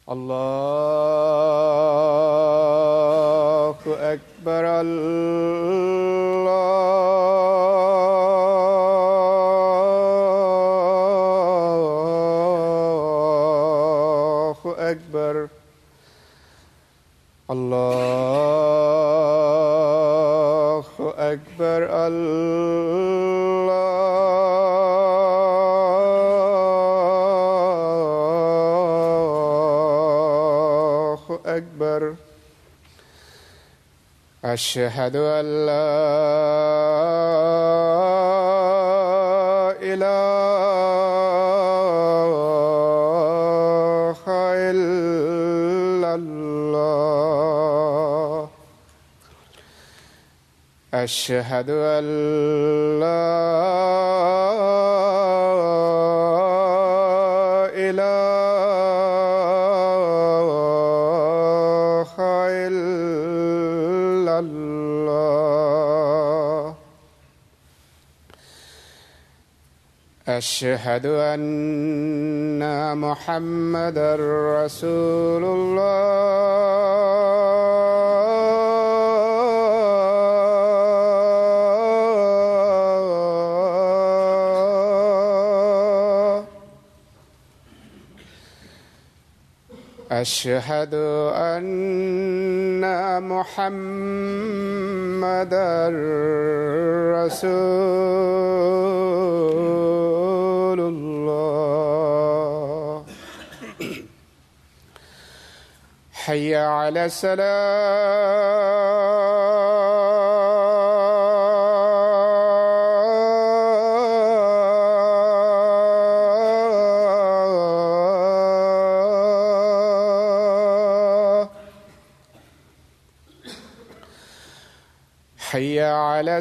الله أكبر الله أكبر الله أكبر الله أكبر أشهد أن لا إله إلا الله أشهد أن لا إله إلا الله أشهد أن محمدا رسول الله أشهد أن محمدا رسول الله حي على السلام حي على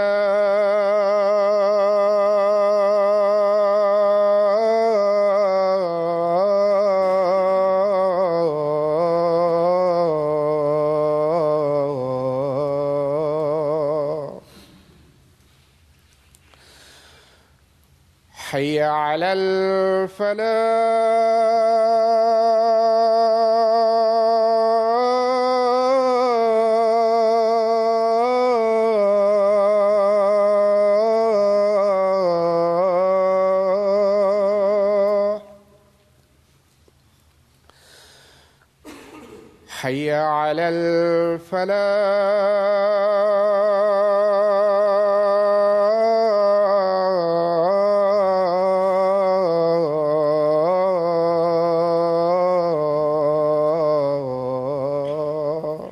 السلام حي على الفلاح حي على الفلاح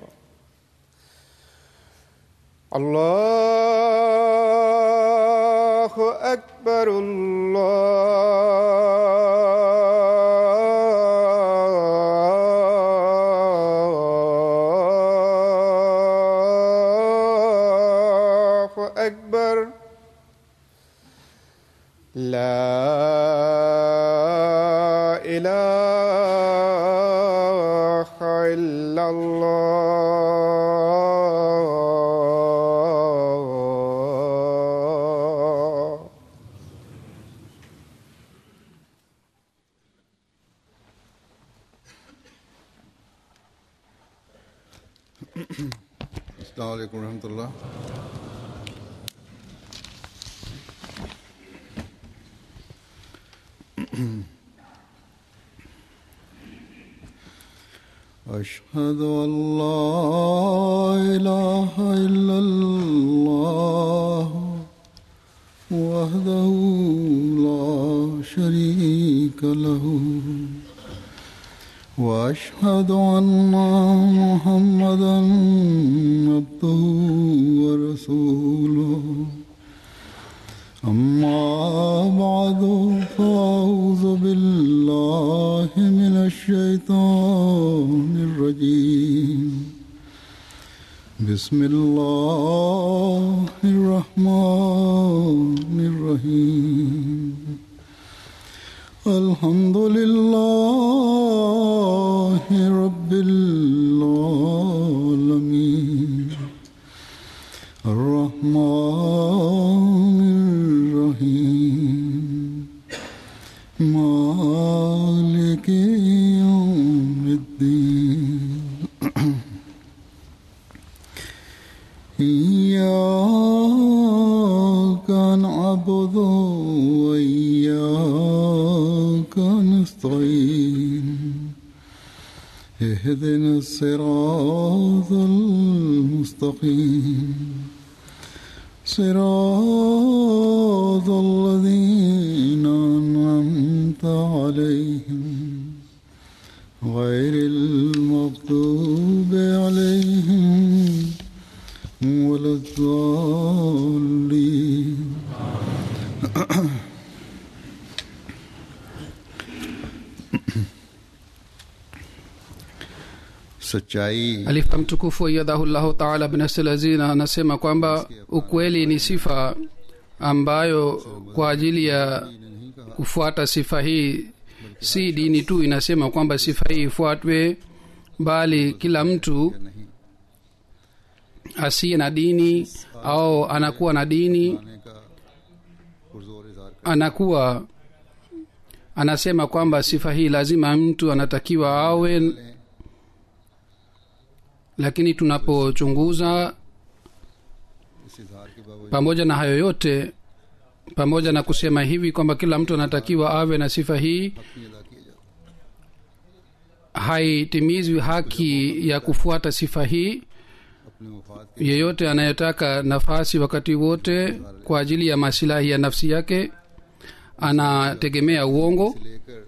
الله أكبر الله أكبر لا إله إلا الله السلام عليكم ورحمة الله أشهد أن لا إله إلا الله وحده لا شريك له واشهد ان محمدا عبده ورسوله اما بعد فاعوذ بالله من الشيطان الرجيم بسم الله الرحمن الرحيم الحمد لله رب العالمين الرحمن الرحيم مالك يوم الدين إياك نعبد وإياك نستعين اهدنا الصراط المستقيم صراط الذين أنعمت عليهم غير المغضوب عليهم ولا الضالين सच्चाई alifa mtukufu yadhahullahu taala binasl azina anasema kwamba ukweli ni sifa ambayo kwa ajili ya kufuata sifa hii si dini tu inasema kwamba sifa hii ifuatwe bali kila mtu asiye na dini au anakuwa na dini आने का पुरजोर इजहार anakuwa anasema kwamba sifa hii lazima mtu anatakiwa awe lakini tunapochunguza इस इजहार के बावजूद pamoja na hayo yote pamoja na kusema hivi kwamba kila mtu anatakiwa awe na sifa hii नहीं अदा किए जाते haitimizwi haki ya kufuata sifa hii अपने मुफाद के yeyote anayetaka nafasi wakati wote kwa ajili ya masilahi ya nafsi yake anategemea uongo लेकर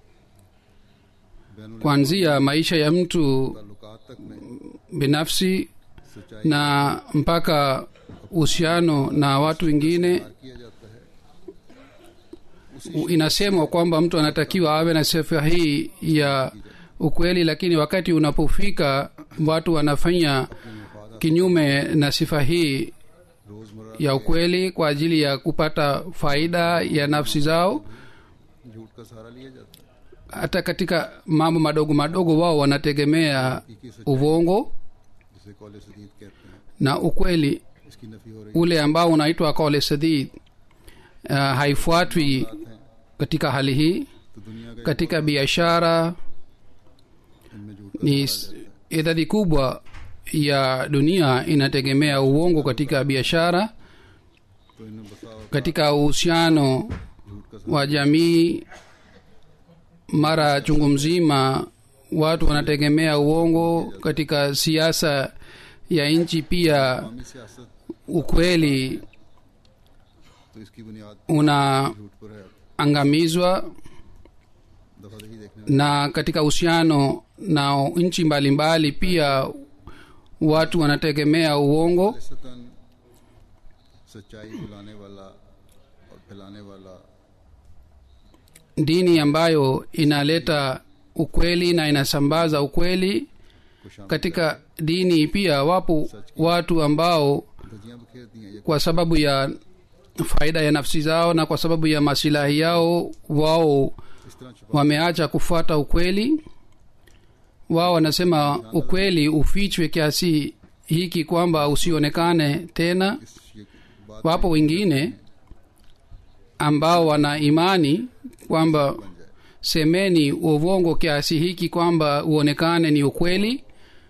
ban kuanzia maisha ya mtu ताल्लुकात तक में binafsi सच्चाई na mpaka uhusiano na watu wengine किया जाता है inasemwa kwamba mtu anatakiwa awe na sifa hii ya ukweli lakini wakati unapofika watu wanafanya kinyume na sifa hii रोजमर्रा ya ukweli kwa ajili ya kupata faida ya nafsi zao झूठ का सहारा लिया जाता है hata katika mambo madogo madogo wao wanategemea uvongo जिसे कौल सदीद कहते हैं na ukweli इसकी नफी हो रही ule ambao unaitwa kaule sadid uh, haifuatwi है katika hali hii तो दुनिया का katika biashara इनमें झूठ का ni s- idadi kubwa ya dunia inategemea uongo katika biashara तो इनमें बसा और katika uhusiano झूठ का wa jamii mara chungu mzima watu wanategemea uongo katika siasa ya nchi pia इस्लामी सियासत ukweli तो इसकी बुनियाद unaangamizwa झूठ पर है दफा दही देखने na katika uhusiano na nchi mbalimbali pia watu wanategemea uongo सतन सच्चाई बुलाने वाला और फैलाने वाला dini ambayo inaleta ukweli na inasambaza ukweli को शामिल katika dini pia wapo watu ambao धजियां बिखेरती हैं ये kwa sababu ya faida ya nafsi zao na kwa sababu ya masilahi yao wao इस तरह छुपा wameacha kufuata ukweli wao wanasema ukweli ufichwe kiasi hiki kwamba usionekane tena इस ये बात wapo wengine ambao wana imani kwamba बन जाए semeni uvongo kiasi hiki kwamba uonekane ni ukweli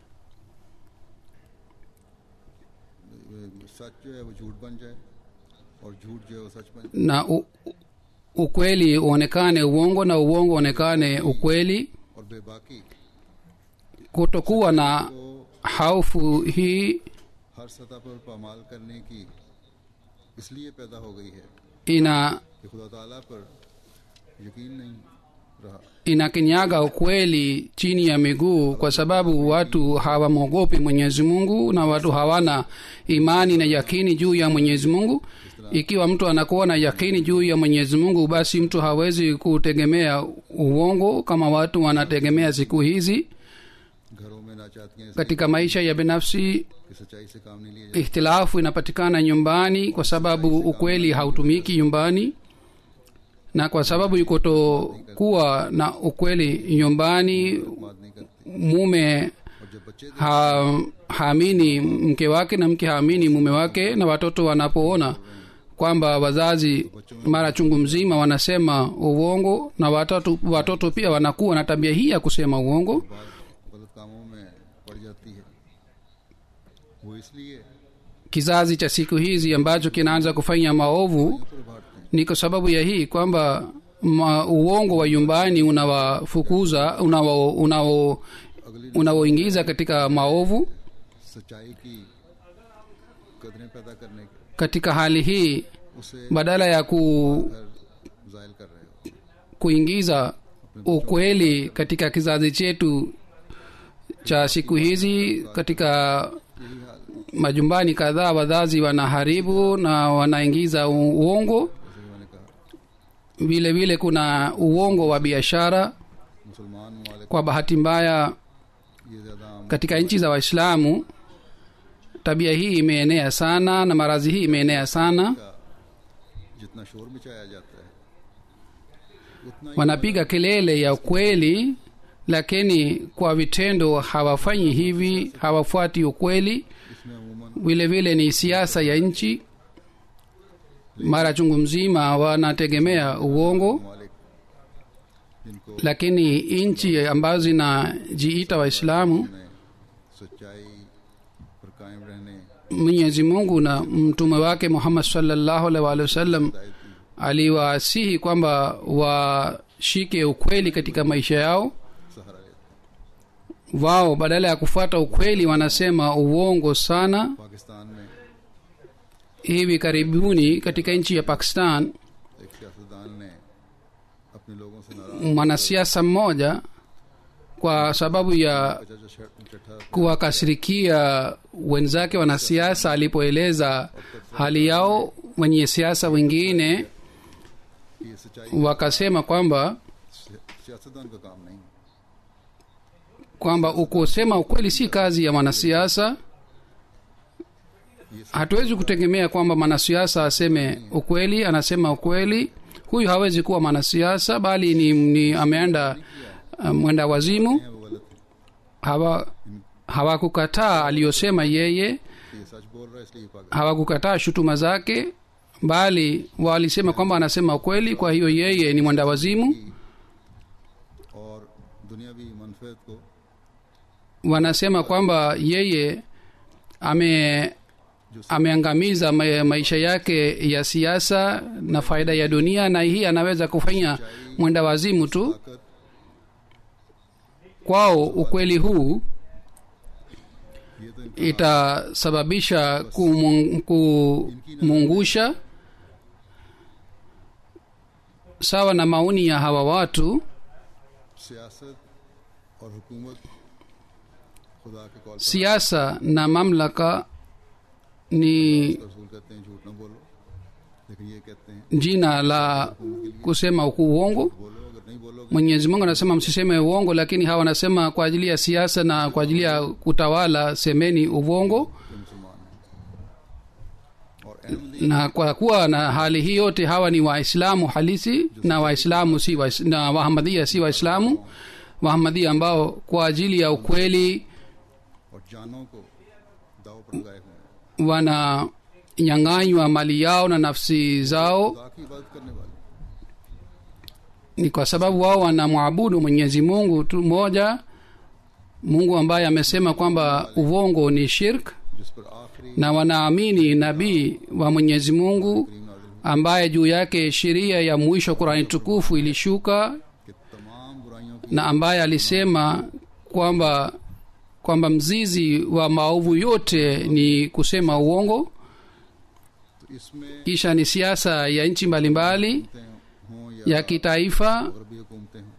वो सच जो है वो झूठ बन जाए और झूठ जो है वो सच बन जाए na u, ukweli uonekane uongo na uongo uonekane ukweli और बेबाकी kutokuwa na को haufu hii हर सतह पर पामाल करने की इसलिए पैदा हो गई है ina कि खुदा ताला पर यकीन नहीं रहा inakinyaga ukweli chini ya miguu kwa sababu watu hawamwogopi mwenyezi mungu na watu hawana imani na yakini juu ya mwenyezi mungu ikiwa mtu anakuwa na yakini juu ya mwenyezi mungu basi mtu hawezi kutegemea uongo kama watu wanategemea siku hizi घरों में नाचातियां katika maisha ya binafsi कि सच्चाई से काम नहीं लिया जाता ikhtilafu inapatikana nyumbani kwa sababu ukweli hautumiki nyumbani na kwa sababu kutokuwa na ukweli nyumbani बात नहीं करती mume और जब बच्चे ha, haamini mke wake na mke haamini mume wake na watoto wanapoona kwamba wazazi mara chungu mzima wanasema uongo na watoto, watoto pia wanakuwa na tabia hii ya kusema uongo जाती है वो इसलिए kizazi cha siku hizi ambacho kinaanza kufanya maovu पर बांटते हैं ni kwa sababu ya hii kwamba ma, uongo wa nyumbani unawafukuza unao unao unaoingiza katika maovu सच्चाई की कदरें पैदा करने के katika hali hii उसे badala ya ku, घर जायल कर रहे हो kuingiza ukweli katika kizazi chetu cha siku hizi katika यही हाल majumbani kadhaa wazazi wanaharibu na wanaingiza u- uongo जैसे कि मैंने कहा vile vile kuna uongo wa biashara मुसलमान ममालिक kwa bahati mbaya ये ज़्यादा आम katika nchi za waislamu tabia hii imeenea sana na maradhi hii imeenea sana का जितना शोर मचाया जाता है उतना ही wanapiga kelele ya ukweli lakini kwa vitendo hawafanyi hivi hawafuati ukweli इसमें अमूमन vile vile ni siasa ya nchi mara chungu mzima wanategemea uongo ममालिक जिनको lakini nchi ambazo zinajiita waislamu ने सच्चाई पर कायम रहने mwenyezi mungu na mtume wake muhammad salllahu alaihi waalihi wasallam हिदायत की aliwasihi kwamba washike ukweli katika maisha yao सहारा लेते हैं wao badala ya kufuata ukweli wanasema uongo sana Pakistan में hivi karibuni katika nchi ya pakistan एक सियासतदान ने अपने लोगों से नाराज mwanasiasa mmoja kwa sababu ya बचा जो शर्ट चट्ठा kuwakasirikia wenzake wanasiasa alipoeleza hali yao wenye siasa wengine कि ये सच्चाई wakasema kwamba सि- सियासतदान का काम नहीं kwamba ukusema ukweli si kazi ya mwanasiasa hatuwezi kutegemea kwamba mwanasiasa aseme ukweli anasema ukweli huyu hawezi kuwa mwanasiasa bali ni, ni ameenda uh, mwenda wazimu है वो गलत है hawa hawakukataa aliyosema yeye कि ये सच बोल रहा है इसलिए ये पागल hawakukataa shutuma zake bali walisema kwamba anasema ukweli kwa hiyo yeye ni mwenda wazimu और दुनियावी मनफेद को wanasema kwamba yeye ame ameangamiza ma- maisha yake ya siasa na faida ya dunia na hii anaweza kufanya mwenda wazimu tu ताकत kwao ukweli huu ये तो इनका itasababisha kumu- kumungusha sawa na maoni ya hawa watu सियासत और हुकूमत खुदा के कॉल पर siasa na mamlaka ni रसूल कहते हैं झूठ ना बोलो लेकिन ये कहते हैं jina la kusema uongo बोलो अगर नहीं बोलोगे mwenyezi mungu anasema msiseme uongo lakini hawa wanasema kwa ajili ya siasa na kwa ajili ya kutawala semeni uongo तो मुसलमान हैं और Ahmadi na kwa kuwa na hali hii yote hawa ni waislamu halisi na waislamu si wa, na wahamadia si waislamu wahamadia ambao kwa ajili ya ukweli और जानों को दाव पर लगाए हुए हैं wananyang'anywa mali yao na nafsi zao खुदा की इबादत करने वाले ni kwa sababu wao wanamwabudu mwenyezi mungu tu moja mungu ambaye amesema kwamba uongo ni shirk जिस पर आखिरी na wanaamini nabii wa mwenyezi mungu करीम नाजिल हुई ambaye juu yake sheria ya mwisho qurani tukufu ilishuka कि तमाम बुराइयों की na ambaye alisema kwamba kwamba mzizi wa maovu yote ni kusema uongo तो इसमें kisha ni siasa ya nchi mbalimbali हुकूमतें हों या ya kitaifa गरबी हुकूमतें हों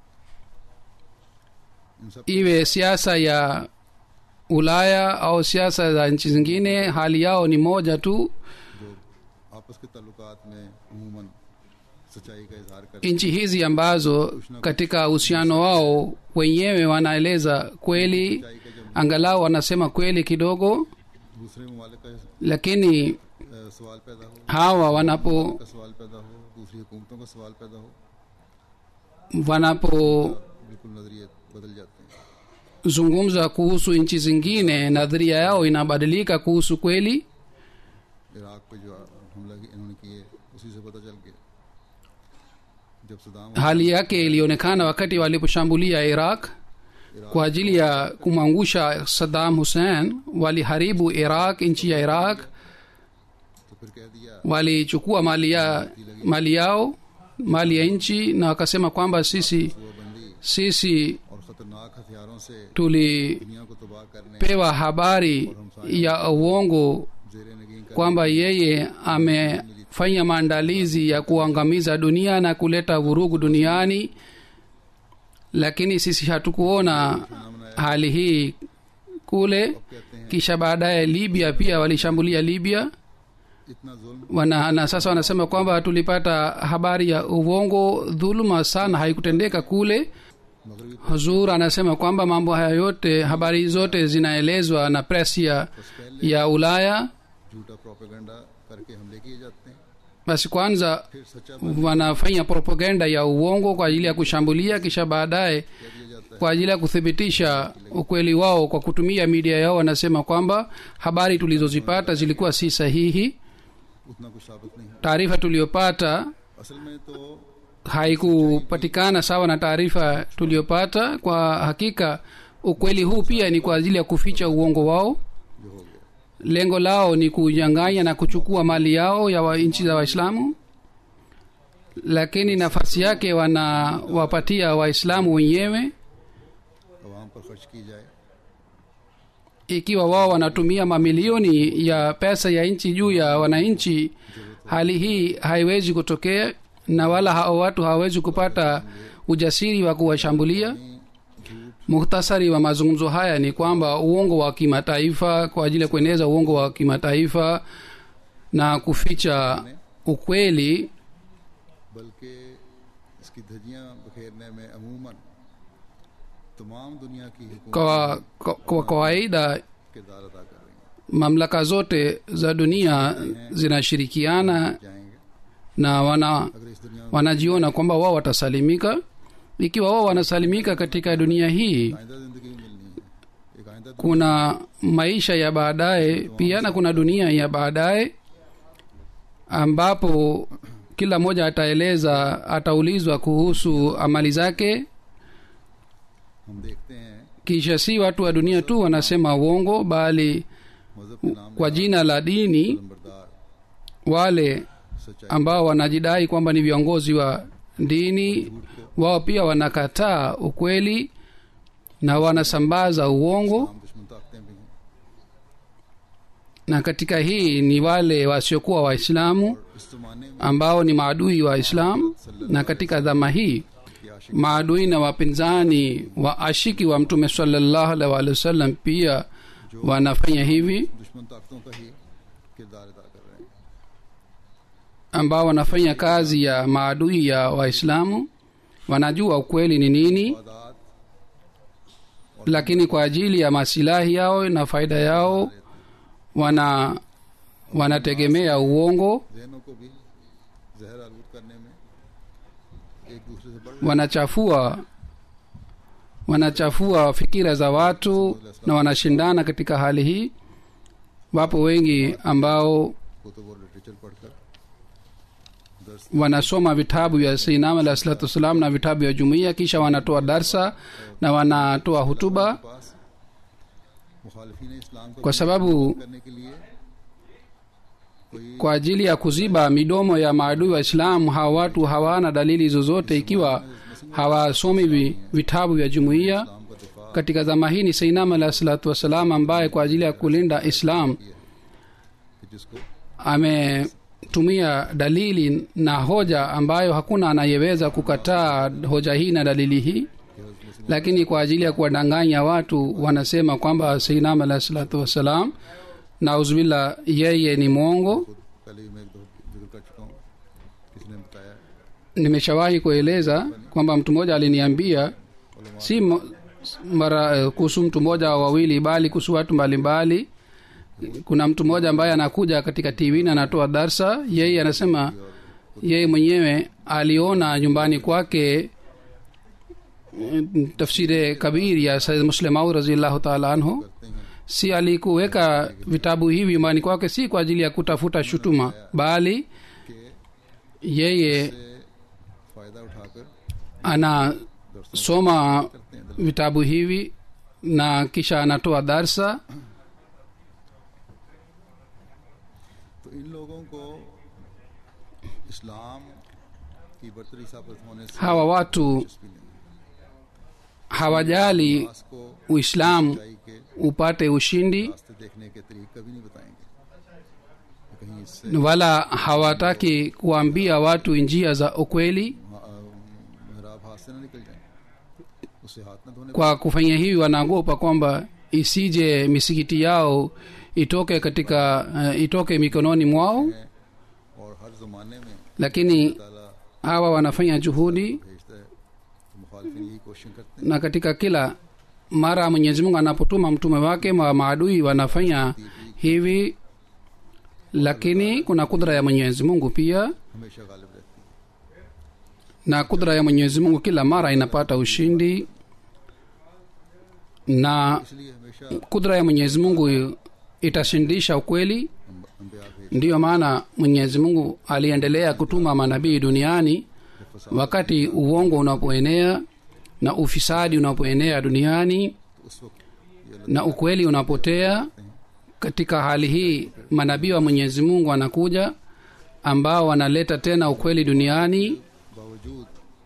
इन सब iwe siasa ya ulaya au siasa za nchi zingine hali yao ni moja tu जो आपस के ताल्लुकात में अमूमन सच्चाई का इजहार करते nchi hizi ambazo katika uhusiano wao wenyewe wanaeleza kweli सच्चाई का जब angalau wanasema kweli kidogo दूसरे ममालिक का lakini अ, सवाल पैदा हो hawa wanapo का सवाल पैदा हो दूसरी हुकूमतों का सवाल पैदा हो wanapozungumza बिल्कुल नजरिए बदल जाते हैं kuhusu nchi zingine nadharia yao inabadilika kuhusu kweli Iraq पे जो हमला कि- इन्होंने किए उसी से पता चल गया जब Saddam hali yake ilionekana wakati waliposhambulia iraq kwa ajili ya kumwangusha saddam hussein waliharibu iraq nchi ya iraq तो फिर कह दिया walichukua mali, ya, mali yao mali ya nchi na wakasema kwamba sisi सूबंदी sisi और खतरनाक हथियारों से tulipewa दुनिया को तबाह करने habari ya uongo जेर नगीन कर kwamba yeye amefanya maandalizi ya kuangamiza dunia na kuleta vurugu duniani lakini sisi hatukuona hali hii kule कहते हैं kisha baadaye libya pia walishambulia libya इतना जुल्म wana, na sasa wanasema kwamba tulipata habari ya uongo dhuluma sana haikutendeka kule मगरबी huzur anasema kwamba mambo haya yote habari zote zinaelezwa na press ya, ya ulaya झूठा propaganda करके हमले किए जाते हैं basi kwanza फिर सच्चा wanafanya propaganda ya uongo kwa ajili ya kushambulia kisha baadaye कह दिया जाता है kwa ajili ya kuthibitisha ukweli wao kwa kutumia media yao wanasema kwamba habari tulizozipata zilikuwa si sahihi उतना कुछ साबित नहीं है taarifa tuliyopata असल में तो haikupatikana sawa na taarifa tuliyopata kwa hakika ukweli huu pia ni kwa ajili ya kuficha uongo wao जो हो गया lengo lao ni kunyang'anya na kuchukua mali yao ya wa nchi za waislamu lakini nafasi yake wanawapatia waislamu wenyewe आवाम पर खर्च की जाए ikiwa wao wanatumia mamilioni ya pesa ya nchi juu ya wananchi hali hii haiwezi kutokea na wala hao watu hawawezi kupata ujasiri wa kuwashambulia muhtasari wa mazungumzo haya ni kwamba uongo wa kimataifa kwa ajili ya kueneza uongo wa kimataifa na kuficha ukweli बल्कि इसकी धजियां बखेरने में अमूमन तमाम दुनिया की हुकूमत kwa, kwa, kwa kawaida किरदार अदा कर रही हैं mamlaka zote za dunia zinashirikiana जाएंगे na wana अगर इस दुनिया में wanajiona kwamba wao watasalimika ikiwa wao wanasalimika katika dunia hii आइंदा जिंदगी मिलनी है एक आइंदा kuna maisha ya baadaye pia na kuna dunia ya baadaye ambapo kila mmoja ataeleza ataulizwa kuhusu amali zake हम देखते हैं kisha si watu wa dunia tu wanasema uongo bali मजहब के नाम kwa jina la dini नंबरदार wale सच्चाई ambao wanajidai kwamba ni viongozi wa dini wao pia wanakataa ukweli na wanasambaza uongo हम दुश्मन ताकतें भी हैं na katika hii ni wale wasiokuwa waislamu इस जमाने में ambao ni maadui wa islam na katika dhama hii की आशिक maadui na wapinzani wa ashiki wa mtume salallahu alaihi wa sallam pia wanafanya hivi दुश्मन ताकतों का ही किरदार अदा कर रहे हैं ambao wanafanya kazi ya maadui ya waislamu wanajua ukweli ni nini आदात lakini kwa ajili ya masilahi yao na faida yao wana wanategemea uongo जहनों को भी जहर आलूद करने में एक दूसरे से बढ़ wanachafua wanachafua fikira za watu na wanashindana katika hali hii wapo wengi ambao Qutub और लिटरेचर पढ़कर दर्स wanasoma vitabu vya sainam alah salatu wassalam na vitabu vya jumuiya kisha wanatoa darsa na wanatoa hutuba के पास मुखालफीन इस्लाम को kwa sababu करने के लिए कोई kwa ajili ya kuziba midomo ya maadui wa islamu hawa watu hawana dalili zozote ikiwa hawasomi vi, vitabu vya jumuiya इस्लाम का दिफा katika zama hii ni sainam alah salatu wassalam ambaye kwa ajili ya kulinda islam कि जिसको ametumia dalili na hoja ambayo hakuna anayeweza kukataa hoja hii na dalili hii lakini kwa ajili ya kuwadanganya watu wanasema kwamba sainam alah salatu wassalam nauzubillah yeye ni mwongo खुद पहले भी मैं एक दो जिक्र कर चुका हूँ किसी ने बताया nimeshawahi kueleza kwamba mtu mmoja aliniambia si mo- mara eh, kuhusu mtu mmoja au wawili bali kuhusu watu mbalimbali kuna mtu mmoja ambaye anakuja katika tv na anatoa darsa yeye anasema yeye mwenyewe aliona nyumbani kwake eh, tafsiri kabiri ya said muslimau raziallahu taala anhu करते हैं si alikuweka vitabu hivi nyumbani kwake si kwa ajili ya kutafuta shutuma bali कि yeye से फ़ायदा उठाकर anasoma करते हैं vitabu hivi na kisha anatoa darsa तो इन लोगों को इस्लाम की बरतरी साबित होने से hawa watu दिलचस्पी नहीं hawajali पास को uislamu सच्चाई के upate ushindi रास्ते देखने के तरीके कभी नहीं बताएंगे कहीं इससे wala hawataki kuambia watu njia za ukweli मेहराब हाथ से ना निकल जाए उससे हाथ न धोने kwa kufanya hivi wanaogopa kwamba isije misikiti yao itoke katika uh, itoke mikononi mwao हैं और हर जमाने में lakini ताला hawa wanafanya juhudi भेजता है तो मुखालफिन यही कोशिश करते हैं na katika kila mara mwenyezi mungu anapotuma mtume wake ma maadui wanafanya hivi lakini kuna kudra ya mwenyezi mungu pia हमेशा गालिब रहती है na kudra ya mwenyezi mungu kila mara inapata ushindi na इसलिए हमेशा kudra ya mwenyezi mungu itashindisha ukweli अम्बिया भेज ndiyo maana mwenyezi mungu aliendelea kutuma manabii duniani wakati uongo unapoenea na ufisadi unapoenea duniani तो उस वक्त ये na ukweli unapotea katika hali hii manabii wa mwenyezi mungu wanakuja ambao wanaleta tena ukweli duniani बावजूद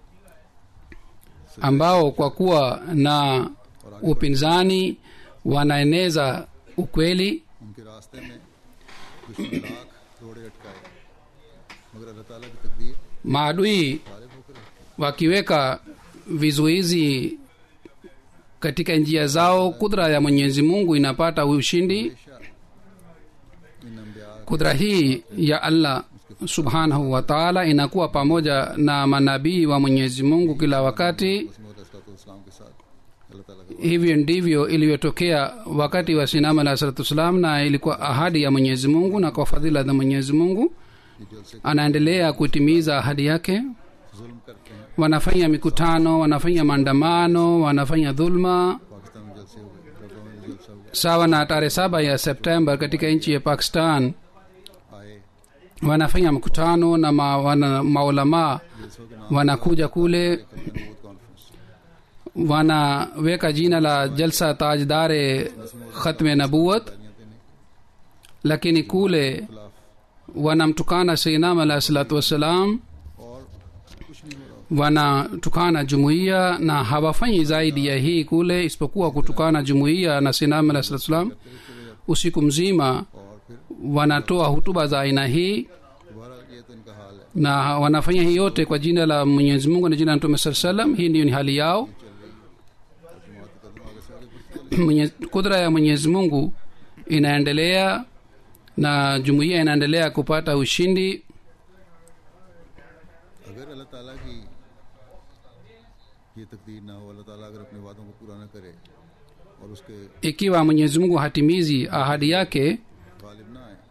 ambao kwa kuwa na upinzani wanaeneza ukweli उनके रास्ते में दुश्मन लाख रोड़े अटकाए मगर अल्लाह ताला की तकदीर maadui गालिब होकर रहती wakiweka vizuizi katika njia zao kudra ya mwenyezi mungu inapata ushindi है हमेशा इन अम्बिया kudra hii ya allah subhanahu wa taala inakuwa pamoja na manabii wa mwenyezi mungu kila wakati इस्लाम के साथ अल्लाह ताला का hivyo ndivyo ilivyotokea wakati wa sinama alah salatu wassalam na ilikuwa ahadi ya mwenyezi mungu na kwa fadhila za mwenyezi mungu कि जलसे anaendelea kutimiza ahadi yake जुल्म करते हैं wanafanya mikutano wanafanya maandamano wanafanya dhulma Pakistan में जलसे हुए लखनऊ में जलसा हुआ sawa na tarehe saba ya septemba katika nchi ya pakistan आए wanafanya mkutano na ma, wana, maulamaa जलसों के नाम wanakuja kule नबूत conference wanaweka jina la jalsa tajdare khatme nabuat तालियां देने lakini kule खिलाफ wanamtukana seinam alah salatu wassalam और कुछ नहीं हो रहा wanatukana jumuiya na hawafanyi zaidi ya hii kule isipokuwa kutukana jumuiya na seinam alah salatu wassalam usiku mzima और फिर wanatoa hutuba za aina hii दोबारा ये तो इनका हाल है na wanafanya hii yote kwa jina la mwenyezi mungu na jina la mtume saa salam hii ndiyo ni hali yao जमात कदम आगे से आगे बढ़ती चली Mwenye, kudra ya mwenyezi mungu inaendelea na jumuiya inaendelea kupata ushindi अगर अल्लाह ताला की ये तकदीर ना हो अल्लाह ताला अगर अपने वादों को पूरा ना करे और उसके ikiwa mwenyezi mungu hatimizi ahadi yake Ghalib ना आए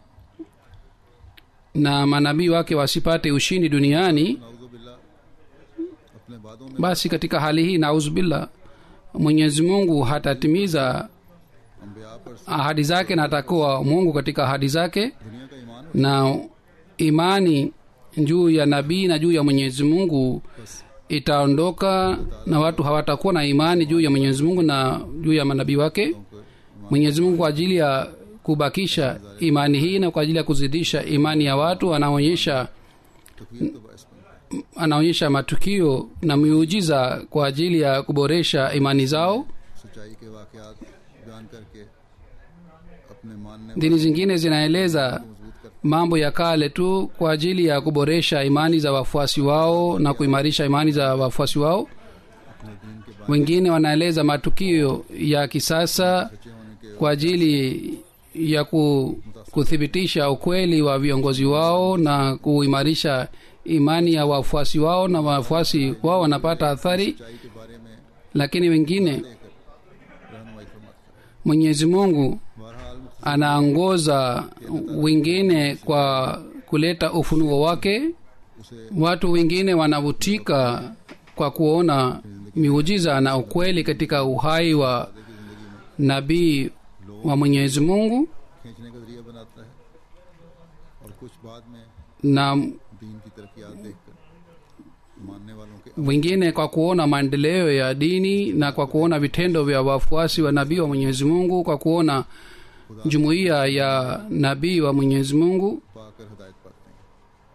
na manabii wake wasipate ushindi duniani नाउजुबिल्ला अपने वादों में basi katika hali hii nauzubillah mwenyezi mungu hatatimiza अम्बिया पर ahadi zake na atakuwa mungu katika ahadi zake दुनिया का ईमान na imani juu ya nabii na juu ya mwenyezi mungu itaondoka na watu hawatakuwa na imani juu ya mwenyezi mungu na juu ya manabii wake को mwenyezi mungu kwa ajili ya kubakisha imani hii na kwa ajili ya kuzidisha imani ya watu anaonyesha तकदीर तो बायस बनता है anaonyesha matukio na miujiza kwa ajili ya kuboresha imani zao सच्चाई के वाकयात बयान करके अपने मानने dini zingine zinaeleza मजबूत कर mambo ya kale tu kwa ajili ya kuboresha imani za wafuasi wao na kuimarisha imani za wafuasi wao अपने दीन के बारे wengine wanaeleza matukio ya kisasa में सच्चे होने के kwa ajili ya ku, kuthibitisha ukweli wa viongozi wao na kuimarisha imani ya wafuasi wao na wafuasi wao wanapata athari सच्चाई के बारे में lakini wengine लेकर रहनुमाई फरमाते हैं mwenyezi mungu बहरहाल मुख्तसर anaongoza wengine kwa kuleta ufunuo wake उसे watu wengine wanavutika kwa kuona miujiza na ukweli katika uhai wa nabii wa mwenyezi mungu खींचने का जरिया बनाता है और कुछ बाद में na दीन की तरक्यात देखकर मानने वालों के wengine kwa kuona maendeleo ya dini na kwa kuona vitendo vya wafuasi wa nabii wa mwenyezi mungu kwa kuona jumuiya ya nabii wa mwenyezi mungu पाकर हिदायत पाते हैं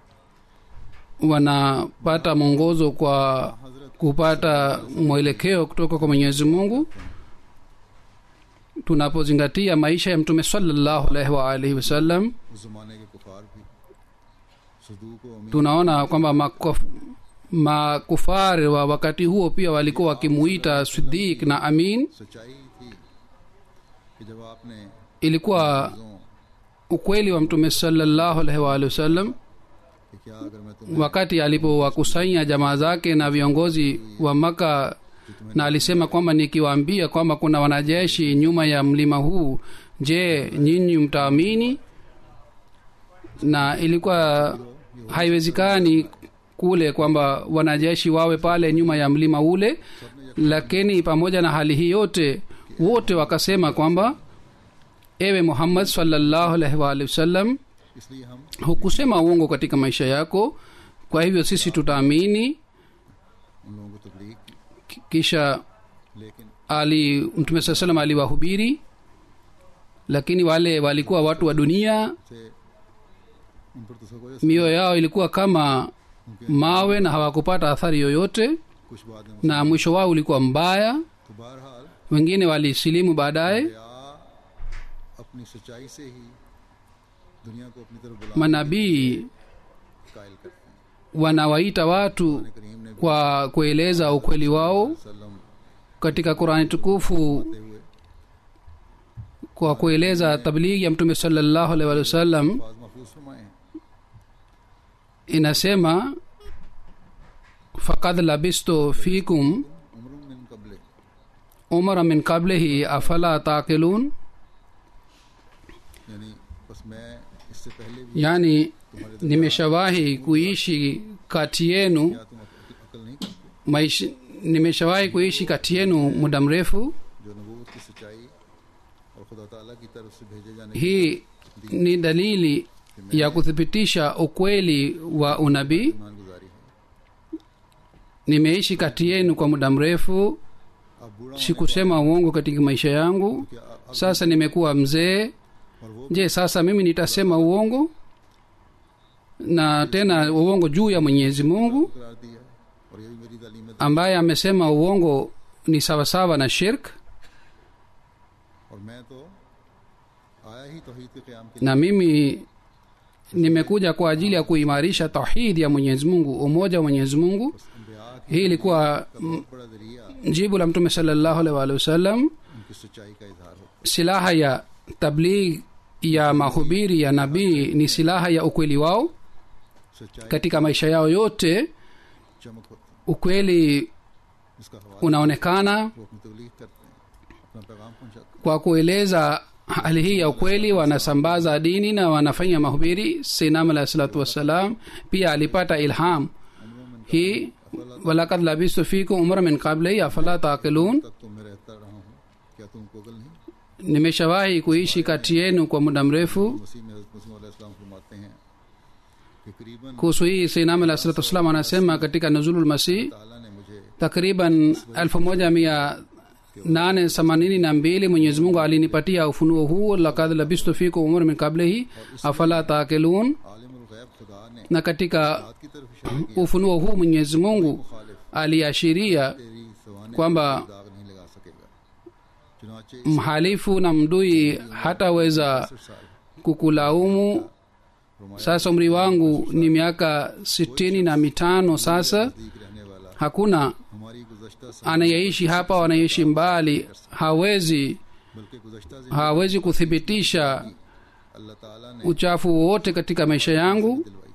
wanapata mwongozo kwa kupata mwelekeo kutoka kwa mwenyezi mungu tunapozingatia maisha ya mtume salallahu alaihi waalihi wasallam उस जमाने के कुफार भी सदूक व अमीर tunaona kwamba makof- makufari wa wakati huo pia walikuwa wakimuita sidik na amin सच्चाई थी कि जब आपने ilikuwa चीज़ों ukweli wa mtume salallahu alaihi waalihi wasallam कि क्या अगर मैं तुम्हें wakati alipowakusanya jamaa zake na viongozi wa maka na alisema kwamba nikiwaambia kwamba kuna wanajeshi nyuma ya mlima huu je nyinyi mtaamini na ilikuwa haiwezekani kule kwamba wanajeshi wawe pale nyuma ya mlima ule lakini pamoja na hali hii yote wote wakasema kwamba ewe muhammad sallallahu alaihi waalihi wasallam इसलिए हम hukusema uongo katika maisha yako kwa hivyo sisi tutaamini उन लोगों को तबलीग की Ki- kisha लेकिन ali mtume saa salam aliwahubiri lakini wale walikuwa watu wa dunia से उन पर तस्वुर mioyo yao ilikuwa kama mawe na hawakupata athari yoyote कुछ बाद में na mwisho wao ulikuwa mbaya तो बहरहाल wengine walisilimu baadaye या अपनी सच्चाई से ही दुनिया को अपनी तरफ बुला manabii कायल करते हैं wanawaita watu करीम ने kwa kueleza ukweli wao वसल्लम katika qurani tukufu हुए kwa kueleza tablighi ya mtume salallahu alaihi wa sallam बाज महफूज फरमाए हैं inasema fakad labistu fikum उम्र मिन कबले umara min qablihi afala taqilun यानी बस मैं इससे पहले भी yani nimeshawahi kuishi kati yenu क्या तुम अक- अकल नहीं करते maishi nimeshawahi kuishi kati yenu muda mrefu जो नबूवत की सच्चाई और खुदा ताला की तरफ से भेजे जाने की hii ni dalili ya kuthibitisha ukweli wa unabii ईमान गुजारी है nimeishi kati yenu kwa muda mrefu अब बूढ़ा sikusema uongo katika maisha yangu क्या अब sasa nimekuwa mzee और वो je sasa mimi nitasema uongo na tena uongo juu ya mwenyezi mungu करार दिया और यही मेरी तालीम है ambaye amesema uongo ni sawasawa na shirk और मैं तो आया ही तौहीद के क़याम के na mimi nimekuja kwa ajili ya kuimarisha tauhidi ya mwenyezi mungu umoja wa mwenyezi mungu अम्बिया की hii ilikuwa का बहुत बड़ा जरिया jibu la mtume salallahu alaihi waalihi wasallam उनकी सच्चाई का इजहार होता silaha ya tabligh ya mahubiri ya nabii ni silaha ya ukweli wao है सच्चाई katika maisha yao yote चमक होती ukweli है इसका हवाला unaonekana वो अपनी तबलीग करते हैं अपना पैगाम पहुंचाते kwa kueleza hali hii ya ukweli wanasambaza dini na wanafanya mahubiri sinam alahi salatu wassalam pia alipata ilham hii walakad labistu fikum umra min qabli afala taqilun तक तो मैं रहता रहा हूँ क्या तुमको अकल नहीं nimeshawahi kuishi kati yenu kwa muda mrefu मसीह में हज़रत मसीह अलैहि सलाम फरमाते हैं कि करीबन kuhusu hii sinam alahi salatu wassalam anasema katika nuzulul masih ताला ने मुझे takriban elfu moja mia nane themanini na mbili mwenyezi mungu alinipatia ufunuo huu lakad labistu fikum umra min qablihi afala taqilun Alimul गैब खुदा ने na katika बात की तरफ इशारा किया ufunuo huu mwenyezi mungu मुखालिफ aliashiria तेरी सवाने kwamba दाग नहीं लगा सकेगा चुनाचे mhalifu na mdui hataweza इकसठ साल kukulaumu sasa umri wangu ni miaka sitini na mitano sasa नजदीक रहने वाला hakuna हमारी गुजश्ता साल anayeishi hapa au anayeishi mbali hawezi बल्कि गुजश्ता से hawezi kuthibitisha अल्लाह ताला ने uchafu wowote katika maisha yangu दिलवाई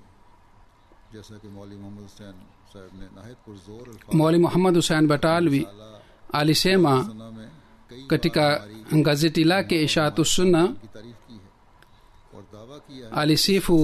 जैसा कि मौली मोहम्मद हुसैन साहब ने नाहिद पुरजोर अल्फाज mwali muhammad husein batalwi ताला alisema सना में कई katika gazeti lake ishatu sunna की तारीफ की है और दावा किया है alisifu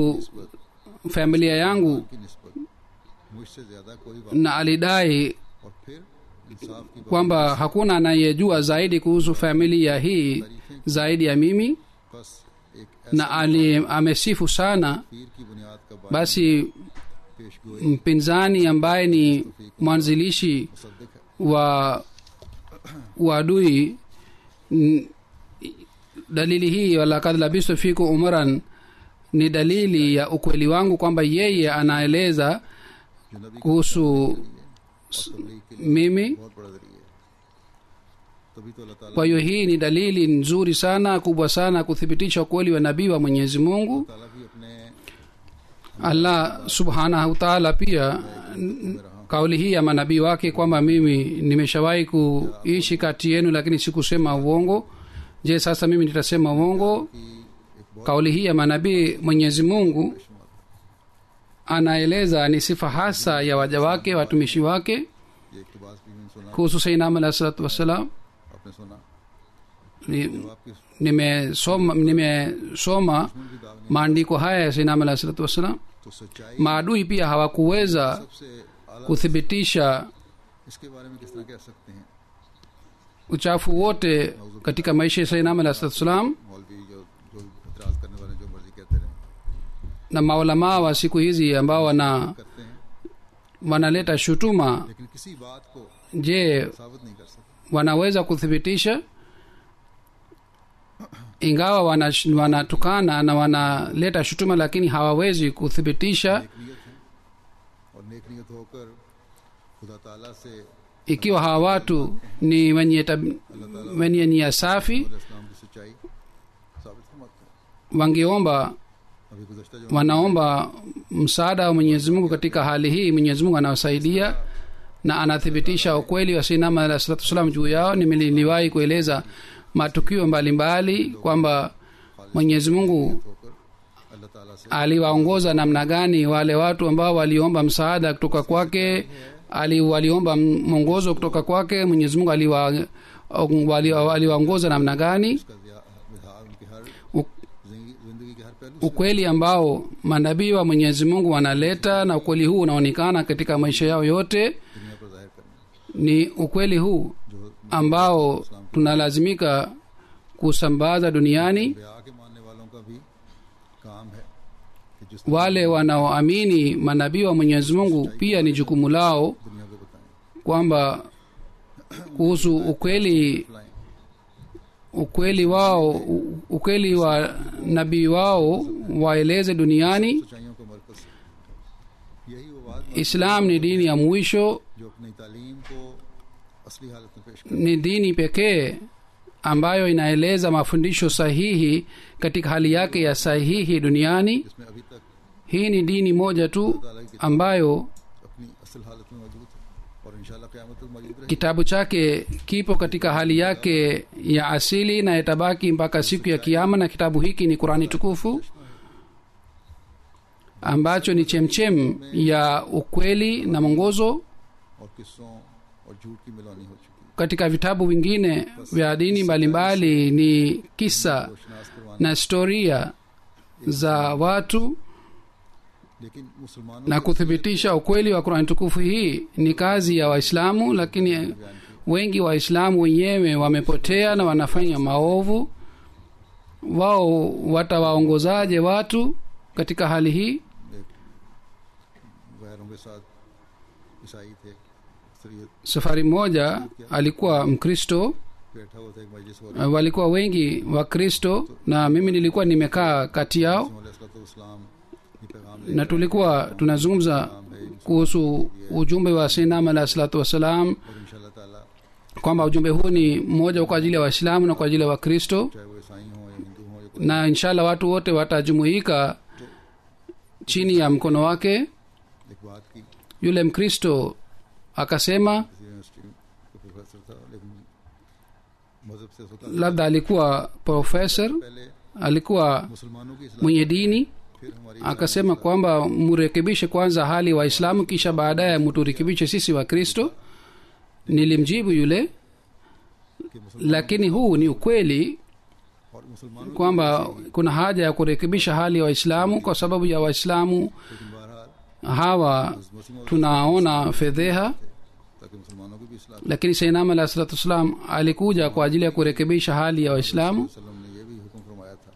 familia yangu की निस्बत मुझसे ज्यादा कोई बात na alidai और फिर इंसाफ की बात kwamba hakuna anayejua zaidi kuhusu familia hii zaidi ya mimi बस एक na ali, amesifu sana पीर की बुनियाद का बात basi पेश गोई mpinzani ambaye ni mwanzilishi Mossadegh है wa uadui n- dalili hii walakad labistu fiku umran ni dalili ya ukweli wangu kwamba yeye anaeleza जो नबी की kuhusu तबलीग के लिए mimi बहुत बड़ा जरिया है तभी तो अल्लाह ताला kwa hiyo hii ni dalili nzuri sana kubwa sana kuthibitisha ukweli wa nabii wa mwenyezi mungu ताला भी अपने allah subhanahu taala pia n- kauli hii ya manabii wake kwamba mimi nimeshawahi kuishi kati yenu lakini sikusema uongo je sasa mimi nitasema uongo की एक बहुत kauli hii ya manabii mwenyezi mungu anaeleza ni sifa hasa ya waja wake watumishi wake ये इकतबास भी मैंने सुना kuhusu sainam alahi salatu wassalam आपने सुना ni- जब आपकी nimesoma nimesoma दुश्मन भी दाग नहीं maandiko haya ya sainam alahi salatu wassalam तो सच्चाई maadui pia hawakuweza सबसे आला kuthibitisha इसके बारे में किस तरह कह सकते हैं uchafu wote katika maisha ya sainam alahi salatu wassalam मौलवी जो जो इतराज करने वाले जो मर्जी कहते रहे na maulamaa wa siku hizi ambao wana करते हैं wanaleta shutuma लेकिन किसी बात को je साबित नहीं कर सकते wanaweza kuthibitisha ingawa wana- wanatukana na wanaleta shutuma lakini hawawezi kuthibitisha नेक नियत है और नेक नियत होकर खुदा ताला से ikiwa hawa watu ni wenye, tab- wenye nia safi इस्लाम की सच्चाई साबित फरमाते हैं wangeomba अभी गुजश्ता जो wanaomba msaada wa mwenyezi mungu katika hali hii mwenyezi mungu anawasaidia na anathibitisha ukweli wa sinama alah salatu wassalam juu yao Nime- niliwahi kueleza matukio mbalimbali kwamba mwenyezi mungu होकर अल्लाह ताला से aliwaongoza namna gani wale watu ambao waliomba msaada kutoka kwake ali, waliomba m- mwongozo kutoka kwake mwenyezi mungu aliwa- wali- aliwaongoza namna gani उसका विहा- विधान उनके हर U- जिंदगी जिंदगी के हर पहलू से ukweli ambao manabii wa mwenyezi mungu wanaleta na ukweli huu unaonekana katika maisha yao yote दुनिया पर जाहिर करना ni ukweli huu जो ambao tunalazimika kusambaza duniani ब्याह के मानने वालों का भी काम है कि जिस wale wanaoamini manabii wa mwenyezi mungu pia ni jukumu lao दुनिया को बताएं kwamba kuhusu ukweli फैलाएं ukweli wao u- ukweli wa nabii wao waeleze duniani सच्चाइयों का मरकज है यही वो बात है islam ni dini ya mwisho जो अपनी तालीम को असली हालत में पेश कर ni dini pekee ambayo inaeleza mafundisho sahihi katika hali yake ya sahihi duniani जिसमें अभी तक hii ni dini moja tu ambayo अपनी असल हालत में मौजूद है और इंशाल्लाह क़यामत तक मौजूद रहेगी kitabu chake kipo katika hali yake ya asili na itabaki mpaka siku ya kiama na kitabu hiki ni qurani tukufu ambacho ni chemchem ya ukweli na mwongozo और किस्सों और झूठ की मिलानी हो चुकी है katika vitabu vingine vya dini mbalimbali ni kisa रोशनास करवाना na historia za watu लेकिन मुसलमानों na kuthibitisha ukweli wa qurani tukufu hii ni kazi ya waislamu lakini wengi waislamu wenyewe wamepotea na wanafanya maovu wao watawaongozaje watu katika hali hii एक गैरों के साथ ईसाई थे अक्सरियत safari moja alikuwa mkristo बैठा हुआ था एक मजलिस हो uh, walikuwa wengi wakristo na mimi nilikuwa nimekaa kati yao इस्लाम ये पैगाम ले na tulikuwa tunazungumza kuhusu ujumbe wa sinam alahi salatu wassalam और इंशाल्लाह ताला kwamba ujumbe huu ni mmoja kwa ajili ya waislamu na kwa ajili ya wakristo चाहे वो ईसाई हो या हिंदू हो या कोई na inshallah watu wote watajumuika chini ya mkono wake एक बात की yule mkristo akasema किसी यूनिवर्सिटी का प्रोफेसर था लेकिन मजहब से उसका labda alikuwa professor पहले alikuwa मुसलमानों की इस्लाम mwenye dini फिर हमारी akasema kwamba murekebishe kwanza hali waislamu kisha baadaye muturekebishe sisi wakristo nilimjibu yule कि मुसलमान lakini huu ni ukweli और मुसलमानों kwamba kuna haja ya kurekebisha hali ya waislamu kwa sababu ya waislamu लेकिन बहरहाल hawa मसीह tunaona fedheha ताकि मुसलमानों की भी इस्लाम lakini sainam alahi salatu wassalam alikuja kwa ajili ya kurekebisha hali ya waislamu वसल्लम ने ये भी हुक्म फरमाया था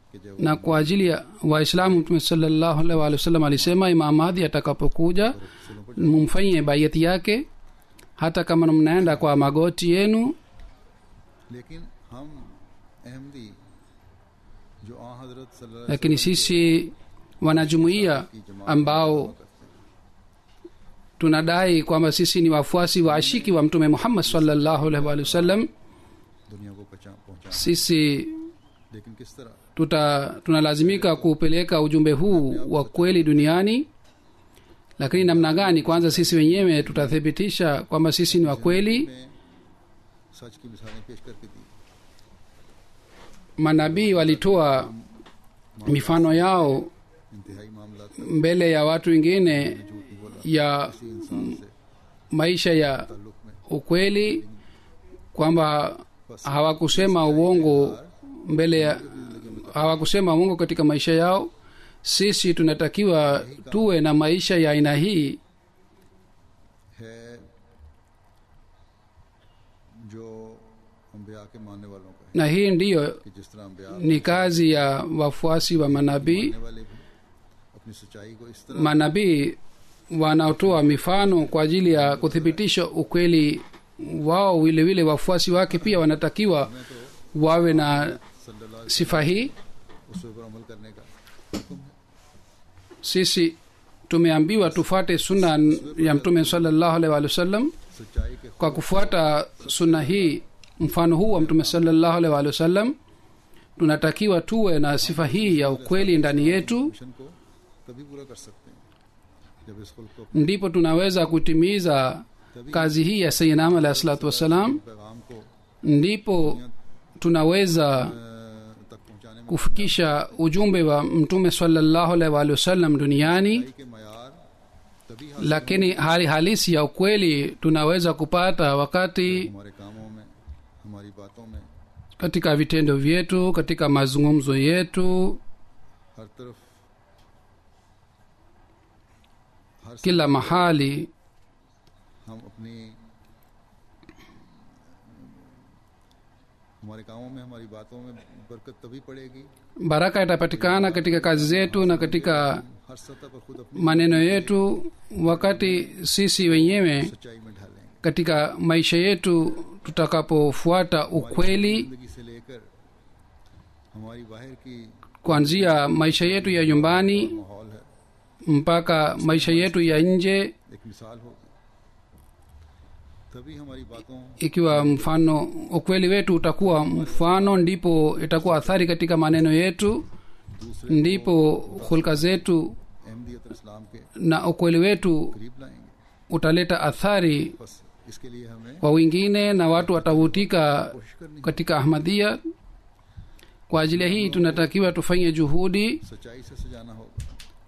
कि जब na kwa ajili ya waislamu mtume salallahu alaihi waalihi wasallam alisema imam mahdi atakapokuja mumfanyie baiyati yake hata kama mnaenda kwa magoti yenu लेकिन हम अहमदी जो आ हजरत सल्लल्लाहु अलैहि lakini sisi wanajumuiya की जमात ambao करते हैं tunadai kwamba sisi ni wafuasi wa ashiki wa mtume muhammad sallallahu alaihi waalihi wasallam दुनिया को पहुंचा पहुंचा sisi लेकिन किस तरह tuta tunalazimika kupeleka ujumbe huu wa kweli duniani lakini namna gani kwanza sisi wenyewe tutathibitisha kwamba sisi ni wa kweli में सच की मिसालें पेश करके दी manabii walitoa mifano yao इंतहाई मामला mbele ya watu wengine झूठ नहीं बोला ya किसी इंसान से maisha ya ताल्लुक में ukweli kwamba hawakusema uongo mbele ya hawakusema uongo katika maisha yao sisi tunatakiwa tuwe na maisha ya aina hii है जो अम्बिया के मानने वालों का है na hii ndiyo कि जिस तरह अम्बिया ni kazi ya wafuasi wa manabii मानने वाले भी अपनी सच्चाई को इस तरह manabii wanaotoa mifano kwa ajili ya kuthibitisha ukweli wao vile vile wafuasi wake pia wanatakiwa wawe na सल्लल्लाहु sifa hii उस पर अमल करने का हुक्म है sisi tumeambiwa tufate sunna ya mtume salallahu alaihi wa sallam सच्चाई के kwa kufuata sunna hii mfano huu wa mtume salallahu alaihi wa sallam tunatakiwa tuwe na sifa hii ya ukweli ndani yetu mission को तभी पूरा कर सकते हैं जब इस खुल्क को ndipo tunaweza kutimiza kazi hii ya sayinam alahi salatu wassalam पैगाम को ndipo tunaweza अ, तक पहुंचाने में kufikisha ujumbe wa mtume salallahu alaihi wa sallam duniani सच्चाई के मैार तभी हासिल lakini hali halisi ya ukweli tunaweza kupata wakati हमारे कामों में हमारी बातों में katika vitendo vyetu katika mazungumzo yetu हर तरफ हर kila mahali हम अपनी हमारे कामों में हमारी बातों में बरकत तभी पड़ेगी baraka itapatikana katika kazi zetu na katika हर सतह पर खुद अपनी maneno yetu wakati sisi wenyewe सच्चाई में ढालेंगे katika maisha yetu tutakapofuata ukweli जिंदगी से लेकर हमारी बाहर की kuanzia maisha yetu ya nyumbani माहौल है mpaka maisha yetu ya nje एक मिसाल होगी तभी हमारी बातों ikiwa mfano ukweli wetu utakuwa mfano ndipo itakuwa athari katika maneno yetu दूसरे ndipo hulka zetu अहमदियत और इस्लाम के na ukweli wetu करीब लाएंगे utaleta athari बस इसके लिए हमें kwa wengine na watu watavutika कोशिश करनी katika ahmadia kwa ajili ya hii tunatakiwa tufanye juhudi सच्चाई से सजाना होगा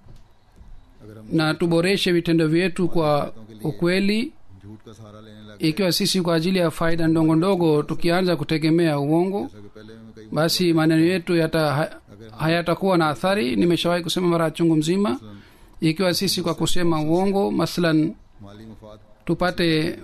अगर हम na tuboreshe vitendo vyetu kwa ukweli झूठ का सहारा लेने लगे ikiwa sisi kwa ajili ya faida ndogo ndogo tukianza kutegemea uongo जैसा कि पहले में कई basi maneno yetu yata ha- hayatakuwa na athari nimeshawahi kusema mara chungu mzima ikiwa sisi kwa kusema uongo mathalan माली मफाद tupate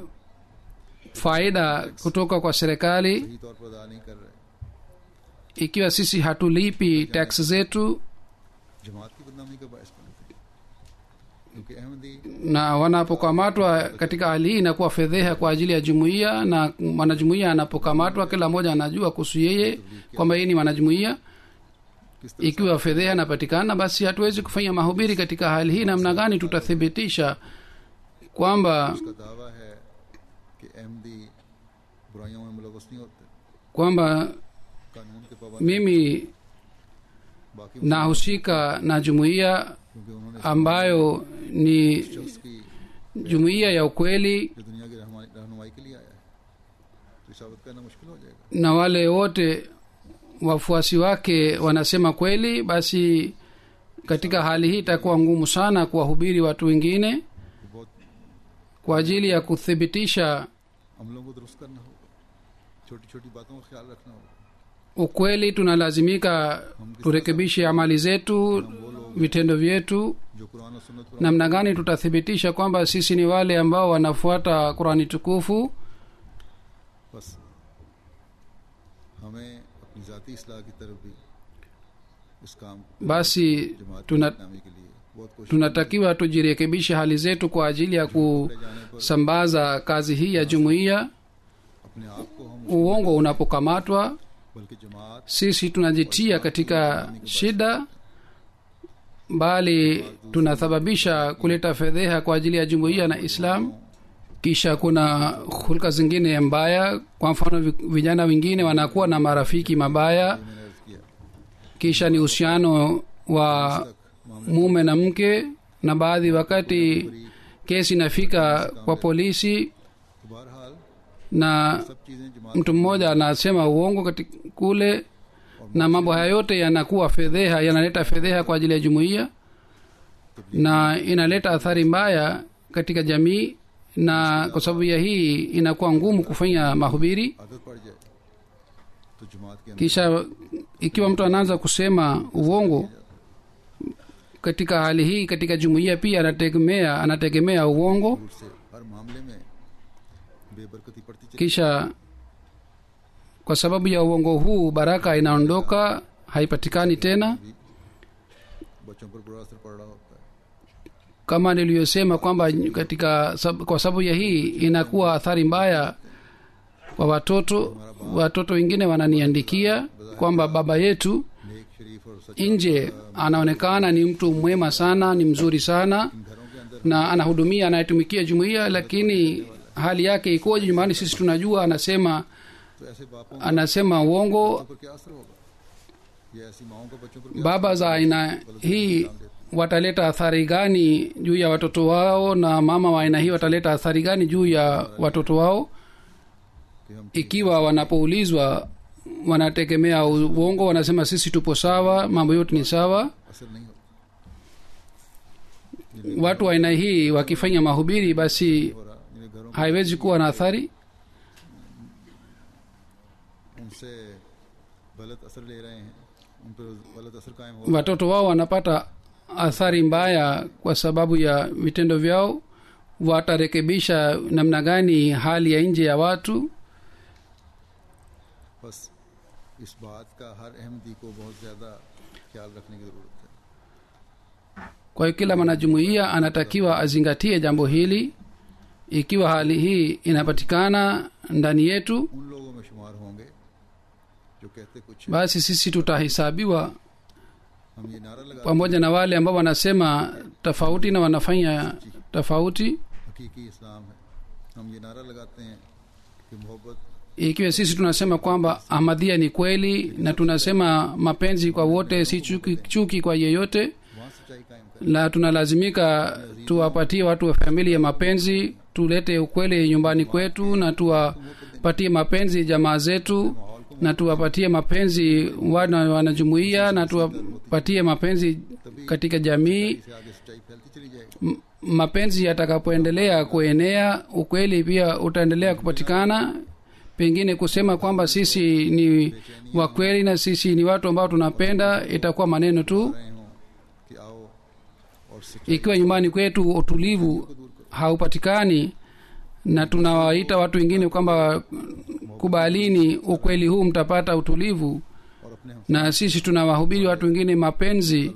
faida kutoka kwa serikali सही तौर पर अदा नहीं कर रहे ikiwa sisi hatulipi tax zetu जमात की बदनामी का बायस बनते हैं क्योंकि Ahmadi na wanapokamatwa katika hali hii inakuwa fedheha kwa ajili ya jumuiya na mwanajumuiya anapokamatwa kila mmoja anajua kuhusu yeye kwamba yeye ni mwanajumuiya किस तरह ikiwa fedheha inapatikana basi hatuwezi kufanya mahubiri katika hali hii namna gani tutathibitisha kwamba उसका दावा है कि अहमदी बुराइयों में मुलवस नहीं होते kwamba कानून के पाबंद mimi बाकी nahusika na jumuiya क्योंकि उन्होंने ambayo ni शख्स की jumuiya ya ukweli जो दुनिया की रहनुमाई रहनुमाई के लिए आया है तो साबित करना मुश्किल हो जाएगा na wale wote wafuasi wake wanasema kweli basi katika hali hii itakuwa ngumu sana kuwahubiri watu wengine तो बहुत kwa ajili ya kuthibitisha अमलों को दुरुस्त करना होगा छोटी छोटी बातों का ख्याल रखना होगा ukweli tunalazimika turekebishe amali zetu vitendo vyetu जो कुरान और सुन्नत पर namna gani tutathibitisha kwamba sisi ni wale ambao wanafuata qurani tukufu बस हमें अपनी ज़ाती इसलाह की तरफ भी इस काम basi जमात की tuna, नामी के लिए बहुत कोशिश tunatakiwa tujirekebishe hali zetu kwa ajili ya kusambaza kazi hii ya jumuiya अपने आप को हम uongo unapokamatwa बल्कि जमात sisi tunajitia katika shida bali tunasababisha kuleta fedheha kwa ajili ya jumuiya na islam kisha kuna hulka zingine mbaya kwa mfano vi- vijana wengine wanakuwa na marafiki mabaya मैंने अर्ज किया kisha ni uhusiano wa mume na mke na baadhi wakati kesi inafika kwa polisi तो बहरहाल na सब चीजें जमात mtu mmoja anasema uongo katika kule na mambo haya yote yanakuwa fedheha yanaleta fedheha kwa ajili ya jumuiya na inaleta athari mbaya katika jamii na kwa sababu ya hii inakuwa ngumu kufanya mahubiri आदत पड़ जाए तो जमात के अंदर kisha ikiwa mtu anaanza kusema uongo katika hali hii katika jumuiya pia anategemea anategemea uongo झूठ से हर मामले में बेबरकती पड़ती चली kisha kwa sababu ya uongo huu baraka inaondoka haipatikani tena बच्चों पर बुरा असर पड़ रहा होता है kama niliyosema kwamba katika sab- kwa sababu ya hii inakuwa athari mbaya kwa watoto watoto wengine wananiandikia kwamba baba yetu नेक शरीफ और सच nje anaonekana ni mtu mwema sana ni mzuri sana घरों के अंदर na anahudumia anayetumikia jumuiya lakini hali yake ikoje nyumbani sisi tunajua anasema तो ऐसे बापों anasema uongo पर क्या असर होगा ये ऐसी माओं का बच्चों पर क्या baba za aina hii wataleta athari gani juu ya watoto wao na mama wa aina hii wataleta athari gani juu ya watoto wao कि हम ikiwa wanapoulizwa wanategemea uongo wanasema sisi tupo sawa mambo yote ni sawa असर नहीं होता watu wa aina hii wakifanya mahubiri basi हो रहा जिन्हें घरों haiwezi kuwa na athari उनसे गलत असर ले रहे हैं उन पर गलत असर कायम हो watoto wao wanapata athari mbaya kwa sababu ya vitendo vyao watarekebisha namna gani hali ya nje ya watu बस इस बात का हर अहमदी को बहुत ज़्यादा ख्याल रखने की ज़रूरत है kwa hiyo kila mwanajumuiya anatakiwa azingatie jambo hili ikiwa hali hii inapatikana ndani yetu उन लोगों में शुमार होंगे जो कहते कुछ हैं। basi sisi tutahesabiwa हम ये नारा लगा pamoja na wale ambao wanasema tofauti na wanafanya tofauti हकीकी इस्लाम है हम ये नारा लगाते हैं कि मोहब्बत ikiwa sisi tunasema kwamba ahmadhia ni kweli na tunasema mapenzi kwa wote si chuki, chuki kwa yeyote वहाँ सच्चाई कायम करें na tunalazimika tuwapatie watu wa familia mapenzi tulete ukweli nyumbani kwetu na tuwapatie mapenzi jamaa zetu na tuwapatie mapenzi wana wanajumuia na tuwapatie mapenzi katika jamii से आगे सच्चाई फैलती चली जाएगी M- mapenzi yatakapoendelea kuenea ukweli pia utaendelea kupatikana pengine kusema kwamba sisi ni wakweli na sisi ni watu ambao tunapenda itakuwa maneno tu रहे हों कि आओ और सच्चाई ikiwa nyumbani kwetu utulivu haupatikani na tunawaita watu wengine kwamba kubalini ukweli huu mtapata utulivu और अपने हम na sisi tunawahubiri watu wengine mapenzi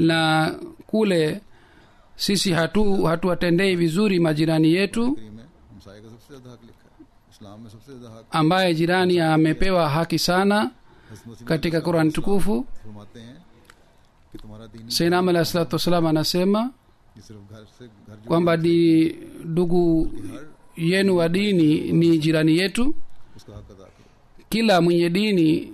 na kule sisi hatu hatuwatendei vizuri majirani yetu करीम में हमसाए का सबसे ज़्यादा हक लिखा है इस्लाम में सबसे ज़्यादा हक ambaye jirani amepewa haki sana हज़रत मसीह katika qurani tukufu फरमाते हैं कि तुम्हारा दीन seinam alahi salatu wassalam anasema ये सिर्फ घर से घर जो kwamba di ndugu yenu wa dini ni jirani yetu उसका हक अदा करो kila mwenye dini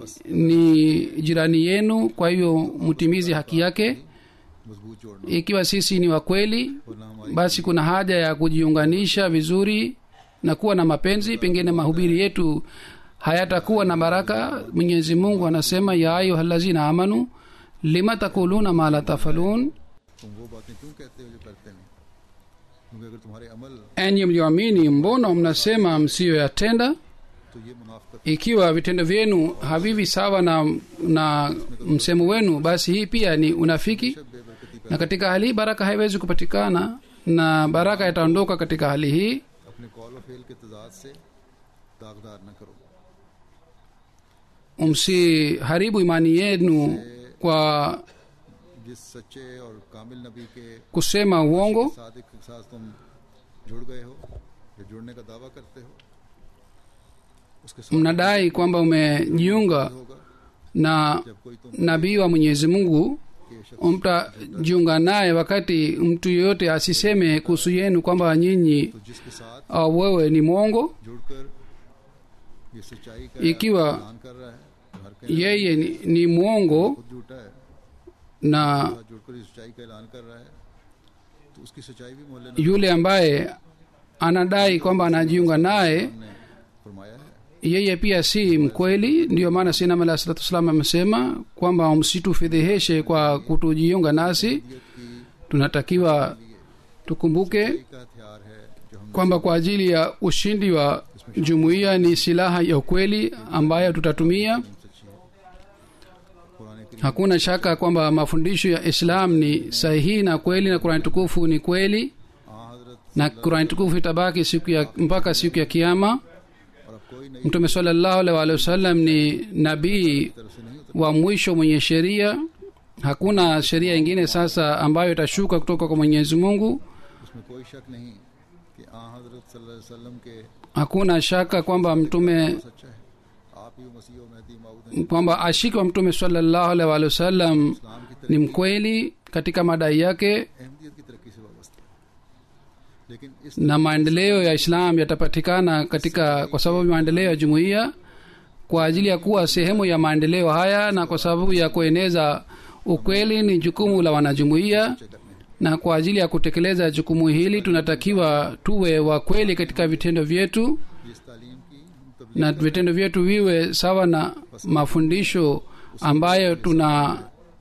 ni jirani yenu kwa hivyo mtimizi haki yake मजबूत जोड़ना ikiwa sisi ni wakweli वरना हमारी basi kuna haja ya kujiunganisha vizuri na kuwa na mapenzi pengine mahubiri yetu hayatakuwa na baraka mwenyezi mungu anasema ya ayuhalazina amanu lima takuluna ma la tafalun तुम वो बातें क्यों कहते हो जो करते नहीं क्योंकि अगर तुम्हारे अमल enyi mlioamini mbona mnasema msiyoyatenda तो ये मुनाफकत ikiwa vitendo vyenu havivi sawa na, na msemo wenu basi hii pia ni unafiki बेबरकती na katika hali hii baraka haiwezi kupatikana na baraka itaondoka katika hali hii अपने कॉल और फेल के तजाद से दागदार न करो msiharibu imani yenu kwa जिस सच्चे और कामिल नबी के kusema uongo सादिक के साथ तुम जुड़ गए हो या जुड़ने का दावा करते हो उसके साथ mnadai kwamba umejiunga होगा na जब कोई तुम nabii wa mwenyezi mungu के शख्स mtajiunga naye wakati mtu yeyote asiseme kuhusu yenu kwamba nyinyi तो जिसके साथ au wewe ni mwongo जुड़कर ये सच्चाई का Ikiwa ऐलान कर रहा है तो हर कहीं yeye ni, ni mwongo खुद झूठा है na साथ जुड़कर इस सच्चाई का ऐलान कर रहा है तो उसकी सच्चाई भी मोहल्ले ने yule ambaye anadai kwamba anajiunga naye ने फरमाया है yeye pia si mkweli ndiyo maana sinam alah salatu wassalam amesema kwamba msitufedheheshe kwa kutujiunga nasi की tunatakiwa tukumbuke का हथियार है जो हम kwamba kwa ajili ya ushindi wa jumuiya ni silaha ya ukweli ambayo tutatumia सच्ची है कुरान करीम hakuna shaka kwamba mafundisho ya islam ni sahihi na kweli na kurani tukufu ni kweli हाँ हजरत na kurani tukufu itabaki siku ya mpaka siku ya kiama और अब कोई नई mtume salallahu alaihi waalihi wasallam ni nabii तरफ से नहीं उतर wa mwisho mwenye sheria hakuna sheria ingine sasa ambayo itashuka kutoka kwa mwenyezi mungu उसमें कोई शक नहीं कि आ हजरत सल्लल्लाहु अलैहि वसल्लम के hakuna shaka kwamba mtume सच्चा है आप ही मसीह और महदी माऊद kwamba ashiki wa mtume salallahu alaihi waalihi wasallam इस्लाम की ni तरक्की mkweli katika madai yake Ahmadiyyat की तरक्की से वाबस्ता है लेकिन इस na maendeleo ya islam yatapatikana katika kwa sababu ya maendeleo ya jumuiya kwa ajili ya kuwa sehemu ya maendeleo haya na kwa sababu ya kueneza ukweli ni jukumu la wanajumuiya करने हैं na kwa ajili ya kutekeleza jukumu hili tunatakiwa tuwe wa kweli katika vitendo vyetu इस तालीम की हम तबलीग na vitendo vyetu viwe sawa na mafundisho ambayo tuna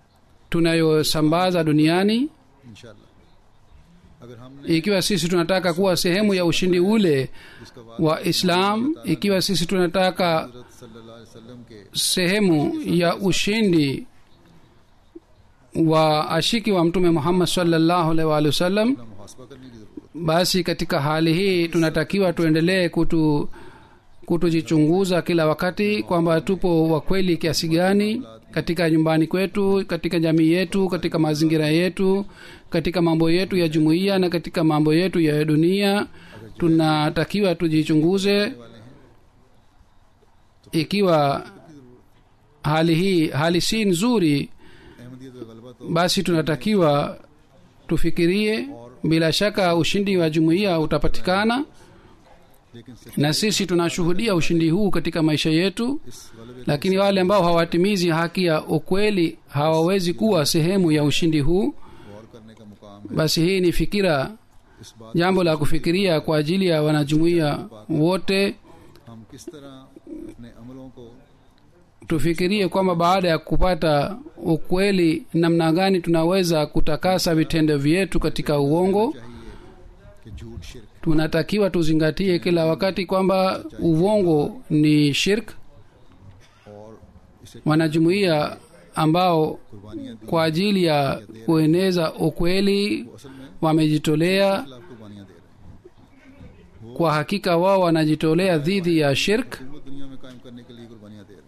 tunayosambaza duniani इंशाल्लाह अगर हमने ikiwa sisi tunataka kuwa sehemu ya ushindi ule जिसका वादा wa islam ikiwa sisi tunataka हजरत सल्लल्लाहु अलैहि वसल्लम के sehemu ya ushindi wa ashiki wa mtume muhammad sallallahu alaihi wa alihi wasallam अपना मुहासबा करने की जरूरत basi katika hali hii tunatakiwa tuendelee kutu kutujichunguza kila wakati kwamba tupo wakweli kiasi gani katika nyumbani kwetu katika jamii yetu katika mazingira yetu katika mambo yetu ya jumuiya na katika mambo yetu ya dunia tunatakiwa tujichunguze वाले हैं ikiwa hali hii hali si nzuri Ahmadiyyat का गलबा तो basi tunatakiwa tufikirie bila shaka ushindi wa jumuiya utapatikana लेकिन सिर्फ na sisi tunashuhudia ushindi huu katika maisha yetu इस गलबे lakini wale ambao hawatimizi haki ya ukweli hawawezi kuwa sehemu ya ushindi huu को गौर करने का मुकाम है basi hii ni fikira इस बात jambo la kufikiria kwa ajili ya wanajumuiya wote हम किस तरह अपने अमलों को tufikirie kwamba baada ya kupata ukweli namna gani tunaweza kutakasa vitendo vyetu katika uongo चाहिए कि झूठ शिरक tunatakiwa tuzingatie kila wakati kwamba uongo ni shirk और इसे wanajumuiya ambao कुर्बानियां दी kwa ajili ya kueneza ukweli असल में wamejitolea खिलाफ कुर्बानियां दे रहे हैं kwa hakika wao wanajitolea dhidi ya shirk वो दुनिया में कायम करने के लिए कुर्बानियां दे रहे हैं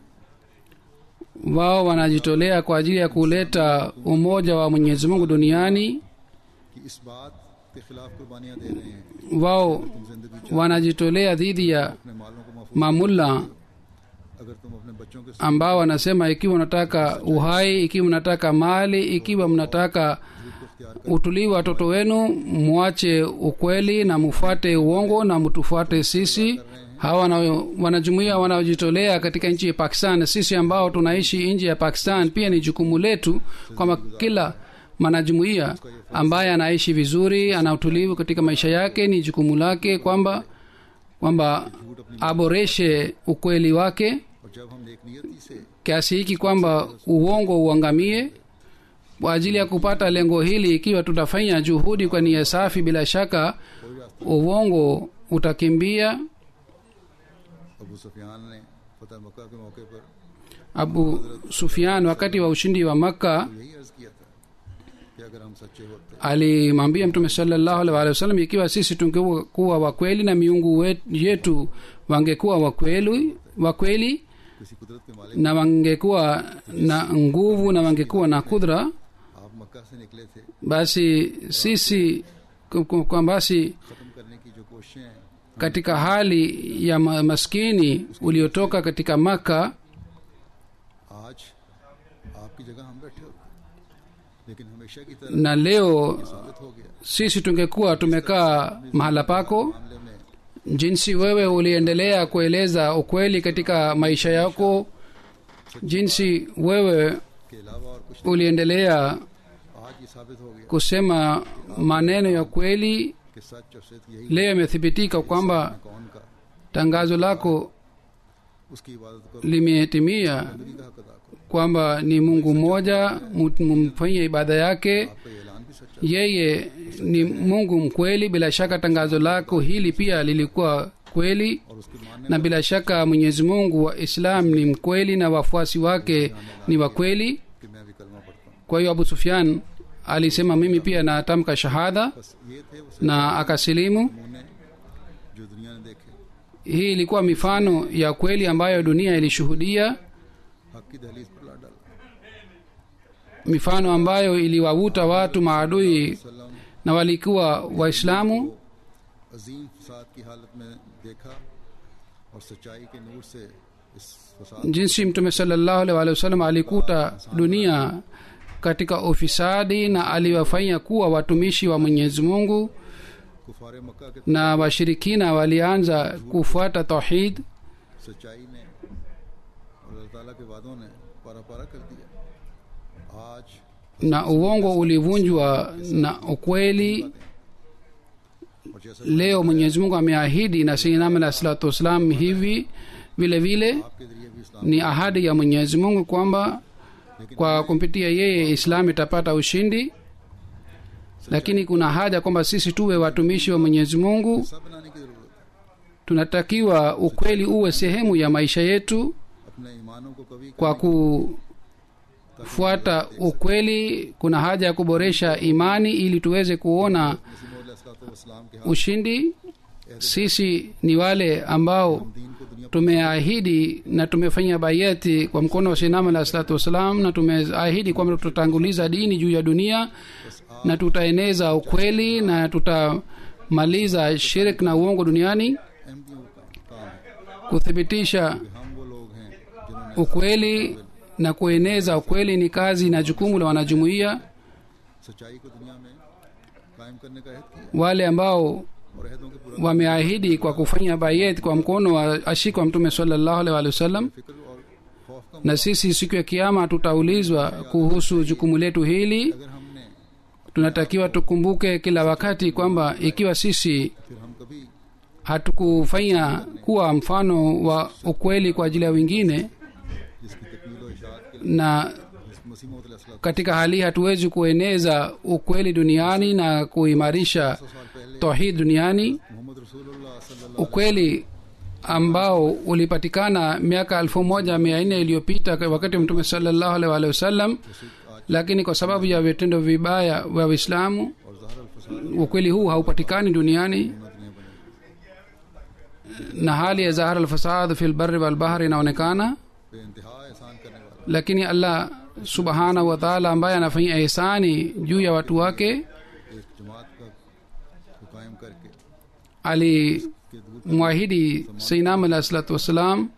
wao wanajitolea kwa ajili ya kuleta umoja wa mwenyezi mungu duniani कि इस बात के खिलाफ कुर्बानियां दे रहे हैं wao तुम जिंदगी चाहो wanajitolea dhidi ya अपने मालों को महफूज mamulla अगर तुम अपने बच्चों के साथ ambao wanasema ikiwa mnataka uhai ikiwa mnataka mali ikiwa mnataka झूठ को इख्तियार utulivu wa watoto wenu mwache ukweli na mufuate uongo na mtufuate sisi hawa wana- wanajumuia wanaojitolea katika nchi ya pakistan sisi ambao tunaishi nje ya pakistan pia ni jukumu letu kwamba kila mwanajumuia ambaye anaishi vizuri ana utulivu katika maisha yake ni jukumu lake kwamba kwamba aboreshe ukweli wake और जब हम नेक नियति से kiasi hiki kwamba uongo uangamie kwa ajili ya kupata lengo hili ikiwa tutafanya juhudi kwa nia safi bila shaka uongo utakimbia Abu सुफियान ने फतह मक्का के मौके पर abu sufian wakati wa ushindi wa makka यही अर्ज किया था कि अगर हम सच्चे होते alimwambia mtume salallahu alaihi wa sallam ikiwa sisi tungekuwa wakweli na miungu wet- yetu wangekuwa wakweli wakweli किसी कुदरत के मालिक na wangekuwa na nguvu na wangekuwa na kudra आप मक्का से निकले थे basi sisi kwa- kwa kwa basi खत्म करने की जो कोशिशें हैं katika hali ya ma- maskini uliotoka katika maka आज आपकी जगह हम बैठे होते लेकिन हमेशा की तरह na leo साबित हो गया sisi tungekuwa tumekaa mahala pako मामले में jinsi wewe uliendelea kueleza ukweli katika maisha yako jinsi wewe के अलावा और कुछ uliendelea आज ये साबित हो गया kusema maneno ya kweli कि सच और सिद्ध यही leo imethibitika kwamba कौन का tangazo lako उसकी इबादत करो limetimia जिंदगी का हक अदा करो kwamba ni mungu mmoja mu- mumfanyie ibada yake आपका ये ऐलान भी सच्चा है। yeye ni mungu mkweli bila shaka tangazo lako hili pia lilikuwa kweli और उसके मानने na bila shaka mwenyezi mungu wa islam ni mkweli na wafuasi wake ni wa kweli कि मैं भी कलमा पढ़ता हूँ kwa hiyo abu sufyan alisema mimi pia natamka shahada बस ये थे वो na akasilimu नमूने जो दुनिया ने देखे hii ilikuwa mifano ya kweli ambayo dunia ilishuhudia हक की दहलीज पर ला डाला mifano ambayo iliwavuta watu maadui सल्लम na walikuwa waislamu अजीम फसाद की हालत में देखा और सच्चाई के नूर से इस फसाद jinsi mtume salallahu alaihi wa sallam alikuta dunia katika ufisadi na aliwafanya kuwa watumishi wa mwenyezi mungu कुफार मक्का के na washirikina walianza kufuata tauhid सच्चाई ने और अल्लाह ताला के वादों ने पारा पारा कर दिया आज na uongo ulivunjwa na ukweli और जैसा leo mwenyezi mungu ameahidi na sayyidina alah salatu wassalam hivi vile vile आपके जरिए भी इस्लाम ni ahadi ya mwenyezi mungu kwamba kwa kumpitia yeye islam itapata ushindi lakini kuna haja kwamba sisi tuwe watumishi wa mwenyezi mungu सब बनाने की जरूरत है tunatakiwa ukweli uwe sehemu ya maisha yetu अपने ईमानों को कभी kwa kufuata ukweli kuna haja ya kuboresha imani ili tuweze kuona इस्लाम के हाथ ushindi sisi ni wale ambao दीन को दुनिया tumeahidi na tumefanya bayati kwa mkono wa shinam alah salatu wassalam na tumeahidi kwamba tutatanguliza dini juu ya dunia na tutaeneza ukweli na tutamaliza shirk na uongo duniani अहमदियों का काम है kuthibitisha कि हम वो लोग हैं जिन्होंने ukweli na kueneza ukweli ni kazi na jukumu la wanajumuiya सच्चाई को दुनिया में कायम करने का अहद किया wale ambao और अहदों के पूरा wameahidi kwa kufanya bayet kwa mkono wa ashiki wa mtume sallallahu alaihi wasallam फिक्र और खौफ का na sisi siku ya kiama tutaulizwa kuhusu jukumu letu hili अगर हमने tunatakiwa tukumbuke kila wakati kwamba ikiwa sisi फिर हम कभी hatukufanya kuwa mfano wa ukweli kwa ajili ya wengine जिसकी तकमील और इशात के लिए na मसीह मौत katika hali hii hatuwezi kueneza ukweli duniani na kuimarisha साल पहले tauhid duniani मोहम्मद रसूलुल्लाह सल्लल्लाहु ukweli ambao ulipatikana miaka elfu moja mia nne iliyopita kwa wakati wa mtume salallahu alaihi waalihi wasallam lakini kwa sababu ya vitendo vibaya vya uislamu और जहर अल फसाद ukweli huu haupatikani duniani हिम्मत नहीं बने na hali ya zahara alfasad fi lbari walbahri inaonekana बेइंतहा एहसान करने वाला lakini allah subhanahu wataala ambaye anafanya ihsani juu ya watu wake एक जमात का को कायम करके alimwahidi sainam alah salatu wassalam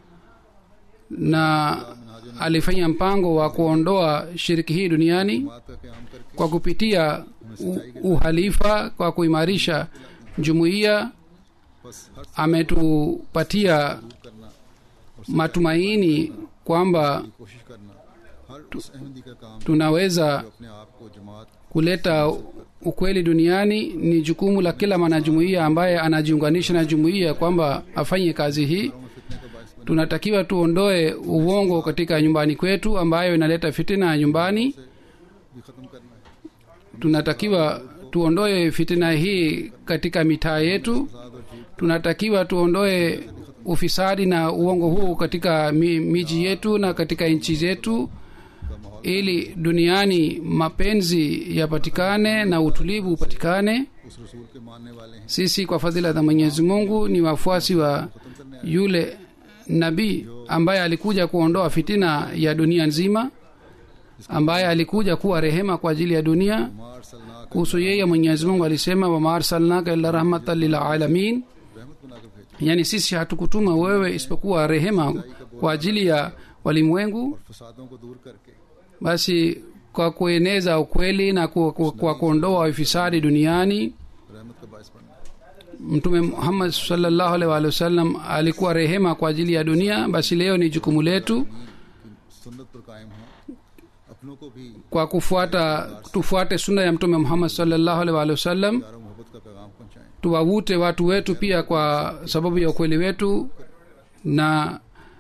na alifanya mpango wa kuondoa shiriki hii duniani जमात का क्याम करके kwa kupitia u, uhalifa kwa kuimarisha jumuiya बस हर ametupatia करना matumaini kwamba कोशिश करना हर उस अहमदी का काम tunaweza जो अपने आप को जमात kuleta ukweli duniani ni jukumu la kila mwanajumuiya ambaye anajiunganisha na jumuiya kwamba afanye kazi hii में फितने का बायस बने tunatakiwa tuondoe uongo katika nyumbani kwetu ambayo inaleta fitina ya nyumbani भी खत्म करना है tunatakiwa tuondoe fitina hii katika mitaa yetu फसाद और झूठ tunatakiwa tuondoe ufisadi na uongo huu katika mi, miji yetu na katika nchi zetu ili duniani mapenzi yapatikane na utulivu upatikane उस रसूल के मानने वाले हैं sisi kwa fadhila za mwenyezi mungu ni wafuasi wa yule nabii ambaye alikuja kuondoa fitina ya dunia nzima ambaye alikuja kuwa rehema kwa ajili ya dunia मार सलना kuhusu yeye mwenyezi mungu alisema wama arsalnaka illa rahmatan lilalamin रहमत बनाकर भेजा yaani sisi hatukutuma wewe isipokuwa rehema kwa ajili ya walimwengu फसादों को दूर करके basi kwa kueneza ukweli na kwa, kwa, kwa kuondoa ufisadi duniani रहमत का बायस बनना mtume muhammad salllahu alaihi waalihi wasallam alikuwa rehema kwa ajili ya dunia basi leo ni jukumu letu सुन्नत पर कायम हो अपनों को भी kwa kufuata tufuate sunna ya mtume muhammad salllahu alaihi waalihi wasallam प्यार और मोहब्बत का पैगाम पहुंचाएं tuwavute watu wetu pia kwa sababu ya ukweli wetu na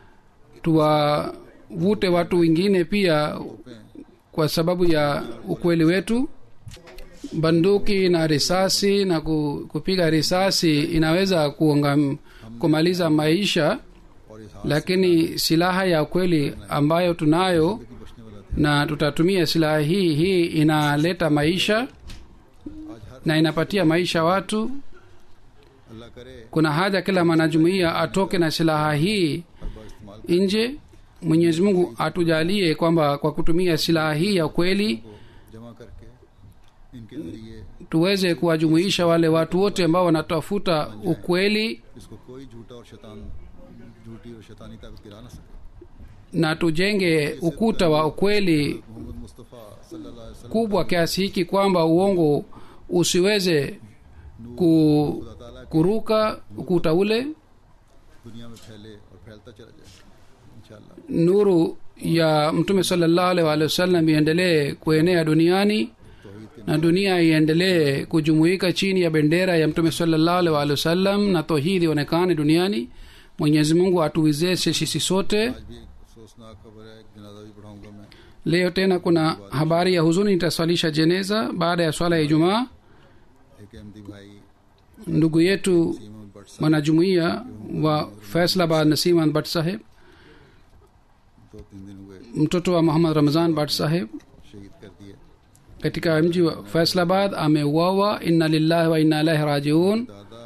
tuwavute watu wengine pia kwa sababu ya ukweli wetu banduki na risasi na ku- kupiga risasi inaweza kuonga, kumaliza maisha और इस lakini silaha ya ukweli ambayo tunayo हाथ की बचने वाला थे na tutatumia silaha hii hii inaleta maisha आज हर na inapatia maisha watu अल्लाह करे kuna haja kila mwanajumuiya atoke na silaha hii हर बार इस्तेमाल nje mwenyezi mungu atujalie kwamba kwa kutumia silaha hii ya ukweli को जमा करके इनके जरिए tuweze kuwajumuisha wale watu wote ambao wanatafuta ukweli इसको कोई झूठा और शैतान झूठी और शैतानी ताकत गिरा ना सके na tujenge ukuta wa ukweli Mohammad मुस्तफ़ा सल्लल्लाहु अलैहि वसल्लम kubwa kiasi hiki kwamba uongo usiweze ku, खुदा ताला kuruka ukuta ule दुनिया में फैले और फैलता चला जाए इंशाल्लाह nuru ya mtume salllahu alaihi waalihi wasallam iendelee kuenea duniani तौहीद के na dunia iendelee kujumuika chini ya bendera ya mtume salllahu alaihi waalihi wasallam na tohidi ionekane duniani mwenyezi mungu atuwezeshe sisi sote आज भी एक अफसोसनाक खबर है एक जनाजा भी पढ़ाऊंगा मैं leo tena kuna habari ya huzuni nitaswalisha jeneza baada ya swala ya ijumaa एक अहमदी भाई ndugu yetu सीमा भट्ट साहब mwanajumuiya wa faislabad nasiman bat saheb दो तीन दिन हुए mtoto wa muhammad ramazan bat saheb शहीद कर दिए katika mji wa faislabad ameuawa inna lillahi wa inna ilaihi rajiun दादा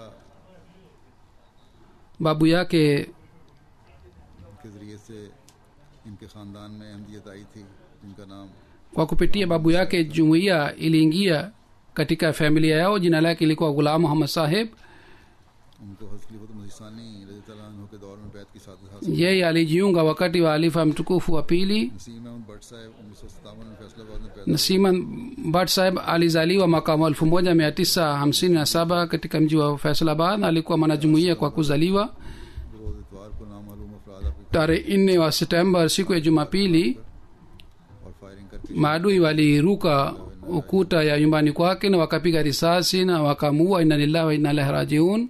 babu yake के जरिए से इनके ख़ानदान में अहमदियत आई थी जिनका नाम kwa kupitia babu yake jumuiya iliingia katika familia yao jina lake ilikuwa gulam muhammad saheb उनको हजरत मसीसानी रजी तआला अन्हु के दौर में बैत की सादत हासिल yeye alijiunga wakati wa alifa mtukufu wa pili Naseem अहमद भट्ट साहब उन्नीस सौ सत्तावन में फैसलाबाद में पैदा nasiman bat saheb alizaliwa mwaka wa 1957 katika mji wa faisalabad na alikuwa mwanajumuiya kwa kuzaliwa हुए। रोज इतवार को नामालूम अफराद आपके tarehe nne wa septemba siku ya jumapili और फायरिंग करके maadui waliruka ukuta ya nyumbani kwake na wakapiga risasi na wakamuua inna lillahi wa inna ilaihi rajiun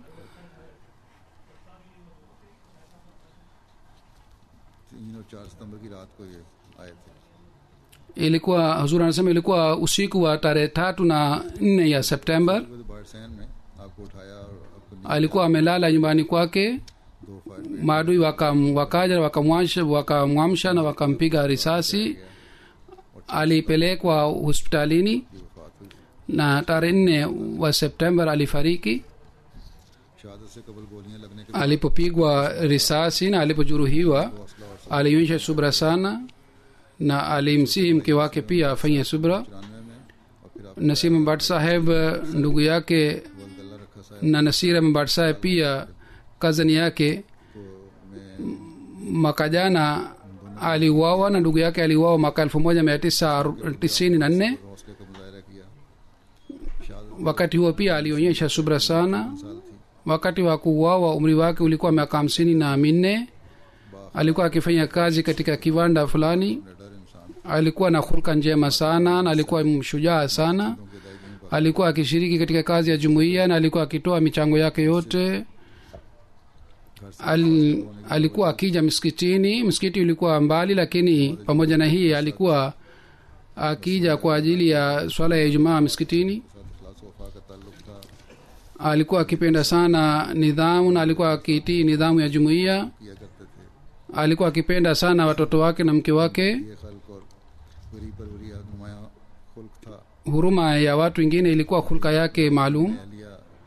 तीन और चार सितंबर की रात को ये आए थे ilikuwa huzuri anasema ilikuwa usiku wa tarehe tatu na nne ya september वो बाढ़ सहन में आपको उठाया और आपको नीचे alikuwa amelala nyumbani kwake दो fire maadui wakam, wakaja wakamwamsha wakamwamsha na wakampiga risasi alipelekwa hospitalini की वफात हुई na tarehe nne wa september alifariki शहादत से कबल गोलियां लगने के alipopigwa risasi na alipojeruhiwa हौसला और alionyesha subra sana na alimsihi mke wake pia afanye subra चौरानवे में और फिर आप nasim mbat saheb ndugu yake गल्ला रखा साहब na nasira mbat saheb pia kazani yake को में mwaka jana aliuawa na ndugu yake aliuawa mwaka elfu moja mia tisa tisini na nne हौसले का मुजाहरा किया शहादत wakati huo pia alionyesha subra sana साल थी wakati wa kuuawa umri wake ulikuwa miaka hamsini na minne alikuwa akifanya kazi katika kiwanda fulani डर इंसान alikuwa na hulka njema sana na alikuwa mshujaa sana के दाई दिन alikuwa akishiriki katika kazi ya jumuiya na alikuwa akitoa michango yake yote Al, alikuwa akija msikitini msikiti ulikuwa mbali lakini pamoja na hii alikuwa akija kwa ajili ya swala ya ijumaa msikitini साथ इखलास वफा का ताल्लुक था alikuwa akipenda sana nidhamu na alikuwa akitii nidhamu ya jumuiya किया करते थे alikuwa akipenda sana watoto wake na mke wake ये खल्क और वरी परवरी नुमाया खुल्क था huruma ya watu wengine ilikuwa hulka yake maalum लिया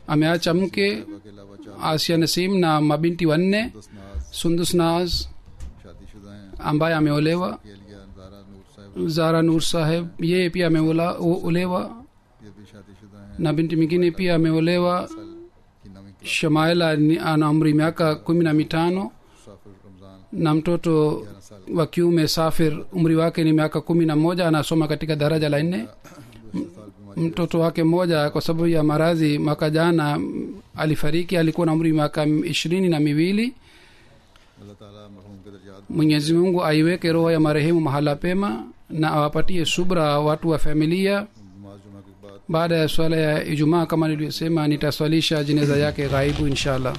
ameacha mke के अलावा चार asia nasim na mabinti wanne दस नाज sundus naz शादीशुदा हैं ambaye ameolewa के लिए जारा नूर साहब zara nur saheb yeye pia ameolewa ये भी शादीशुदा हैं na binti mwingine pia ameolewa साल की नवी class shamaila ni- ana umri miaka kumi na mitano मुसाफिर Ramzan na mtoto wa kiume safir umri wake ni miaka kumi na moja anasoma katika daraja la nne दूसरे साल बीमारी mtoto wake mmoja kwa sababu ya maradhi mwaka jana mm, alifariki alikuwa na umri miaka ishirini na miwili अल्लाह ताला मरहूम के दर्जात mwenyezi mungu aiweke roho ya marehemu mahala pema na awapatie subra watu wa familia नमाज जुमा के बाद baada ya swala ya ijumaa kama nilivyosema nitaswalisha jeneza yake ghaibu inshallah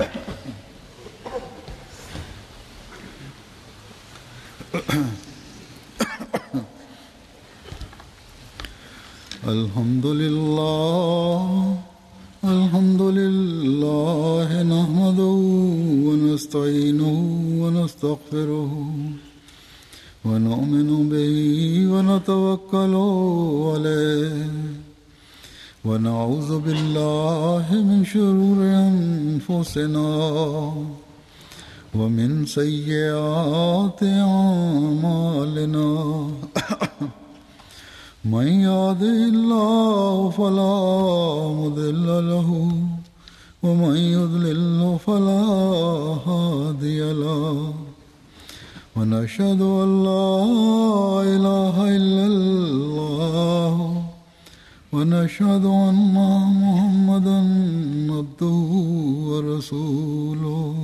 الحمد لله الحمد لله نحمده ونستعينه ونستغفره ونؤمن به ونتوكل عليه ونعوذ بالله من شرور أنفسنا ومن سيئات أعمالنا من يهده الله فلا مضل له ومن يضلل فلا هادي له ونشهد ان لا اله الا الله ونشهد ان محمدا عبده ورسوله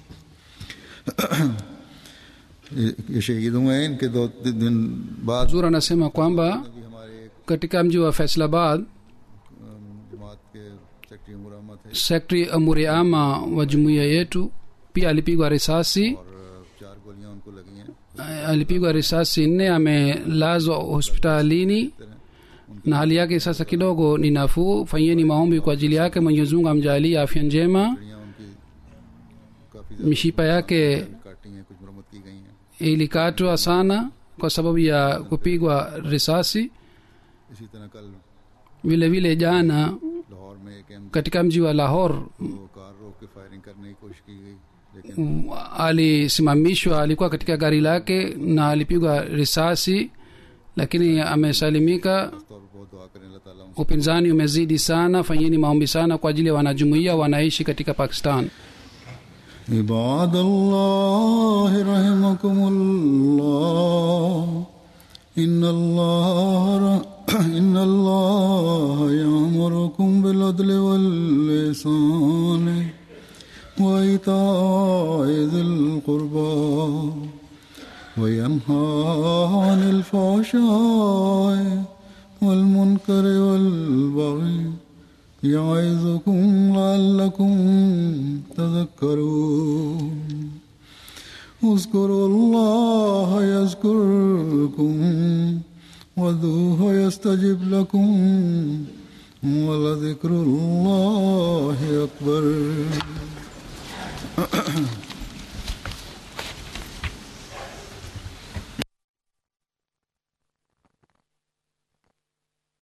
ये शहीद हुए हैं इनके दो दिन बाद zur anasema kwamba भी हमारे एक katika mji wa faisalabad अम, जमात के सेक्रेटरी उमर अहमद थे sekretari amuri ama wa jumuiya yetu pia alipigwa risasi और चार गोलियां उनको लगी हैं Eh, alipigwa risasi nne amelazwa hospitalini na hali yake sasa kidogo ni nafuu fanyeni maombi kwa ajili yake mwenyezi mungu amjalie afya njema हड्डियां उनकी काफी ज्यादा mishipa yake काटी हैं कुछ मरम्मत की गई हैं ilikatwa sana kwa sababu ya kupigwa risasi इसी तरह कल vile vile jana लाहौर में एक एम katika mji wa lahor को कार रोक के फायरिंग करने की कोशिश की गई लेकिन mm, alisimamishwa alikuwa katika gari lake na alipigwa risasi lakini amesalimika तौर पर बहुत दुआ करें अल्लाह ताला उनसे upinzani umezidi sana fanyeni maombi sana kwa ajili ya wanajumuiya wanaishi katika pakistan عباد الله رحمكم الله إن الله إن الله يأمركم بالعدل واللسان وإيتاء ذي القربى وينهى عن الفحشاء والمنكر والبغي يعظكم لعلكم تذكرون اذكروا الله يذكركم وذوه يستجب لكم ولذكر الله أكبر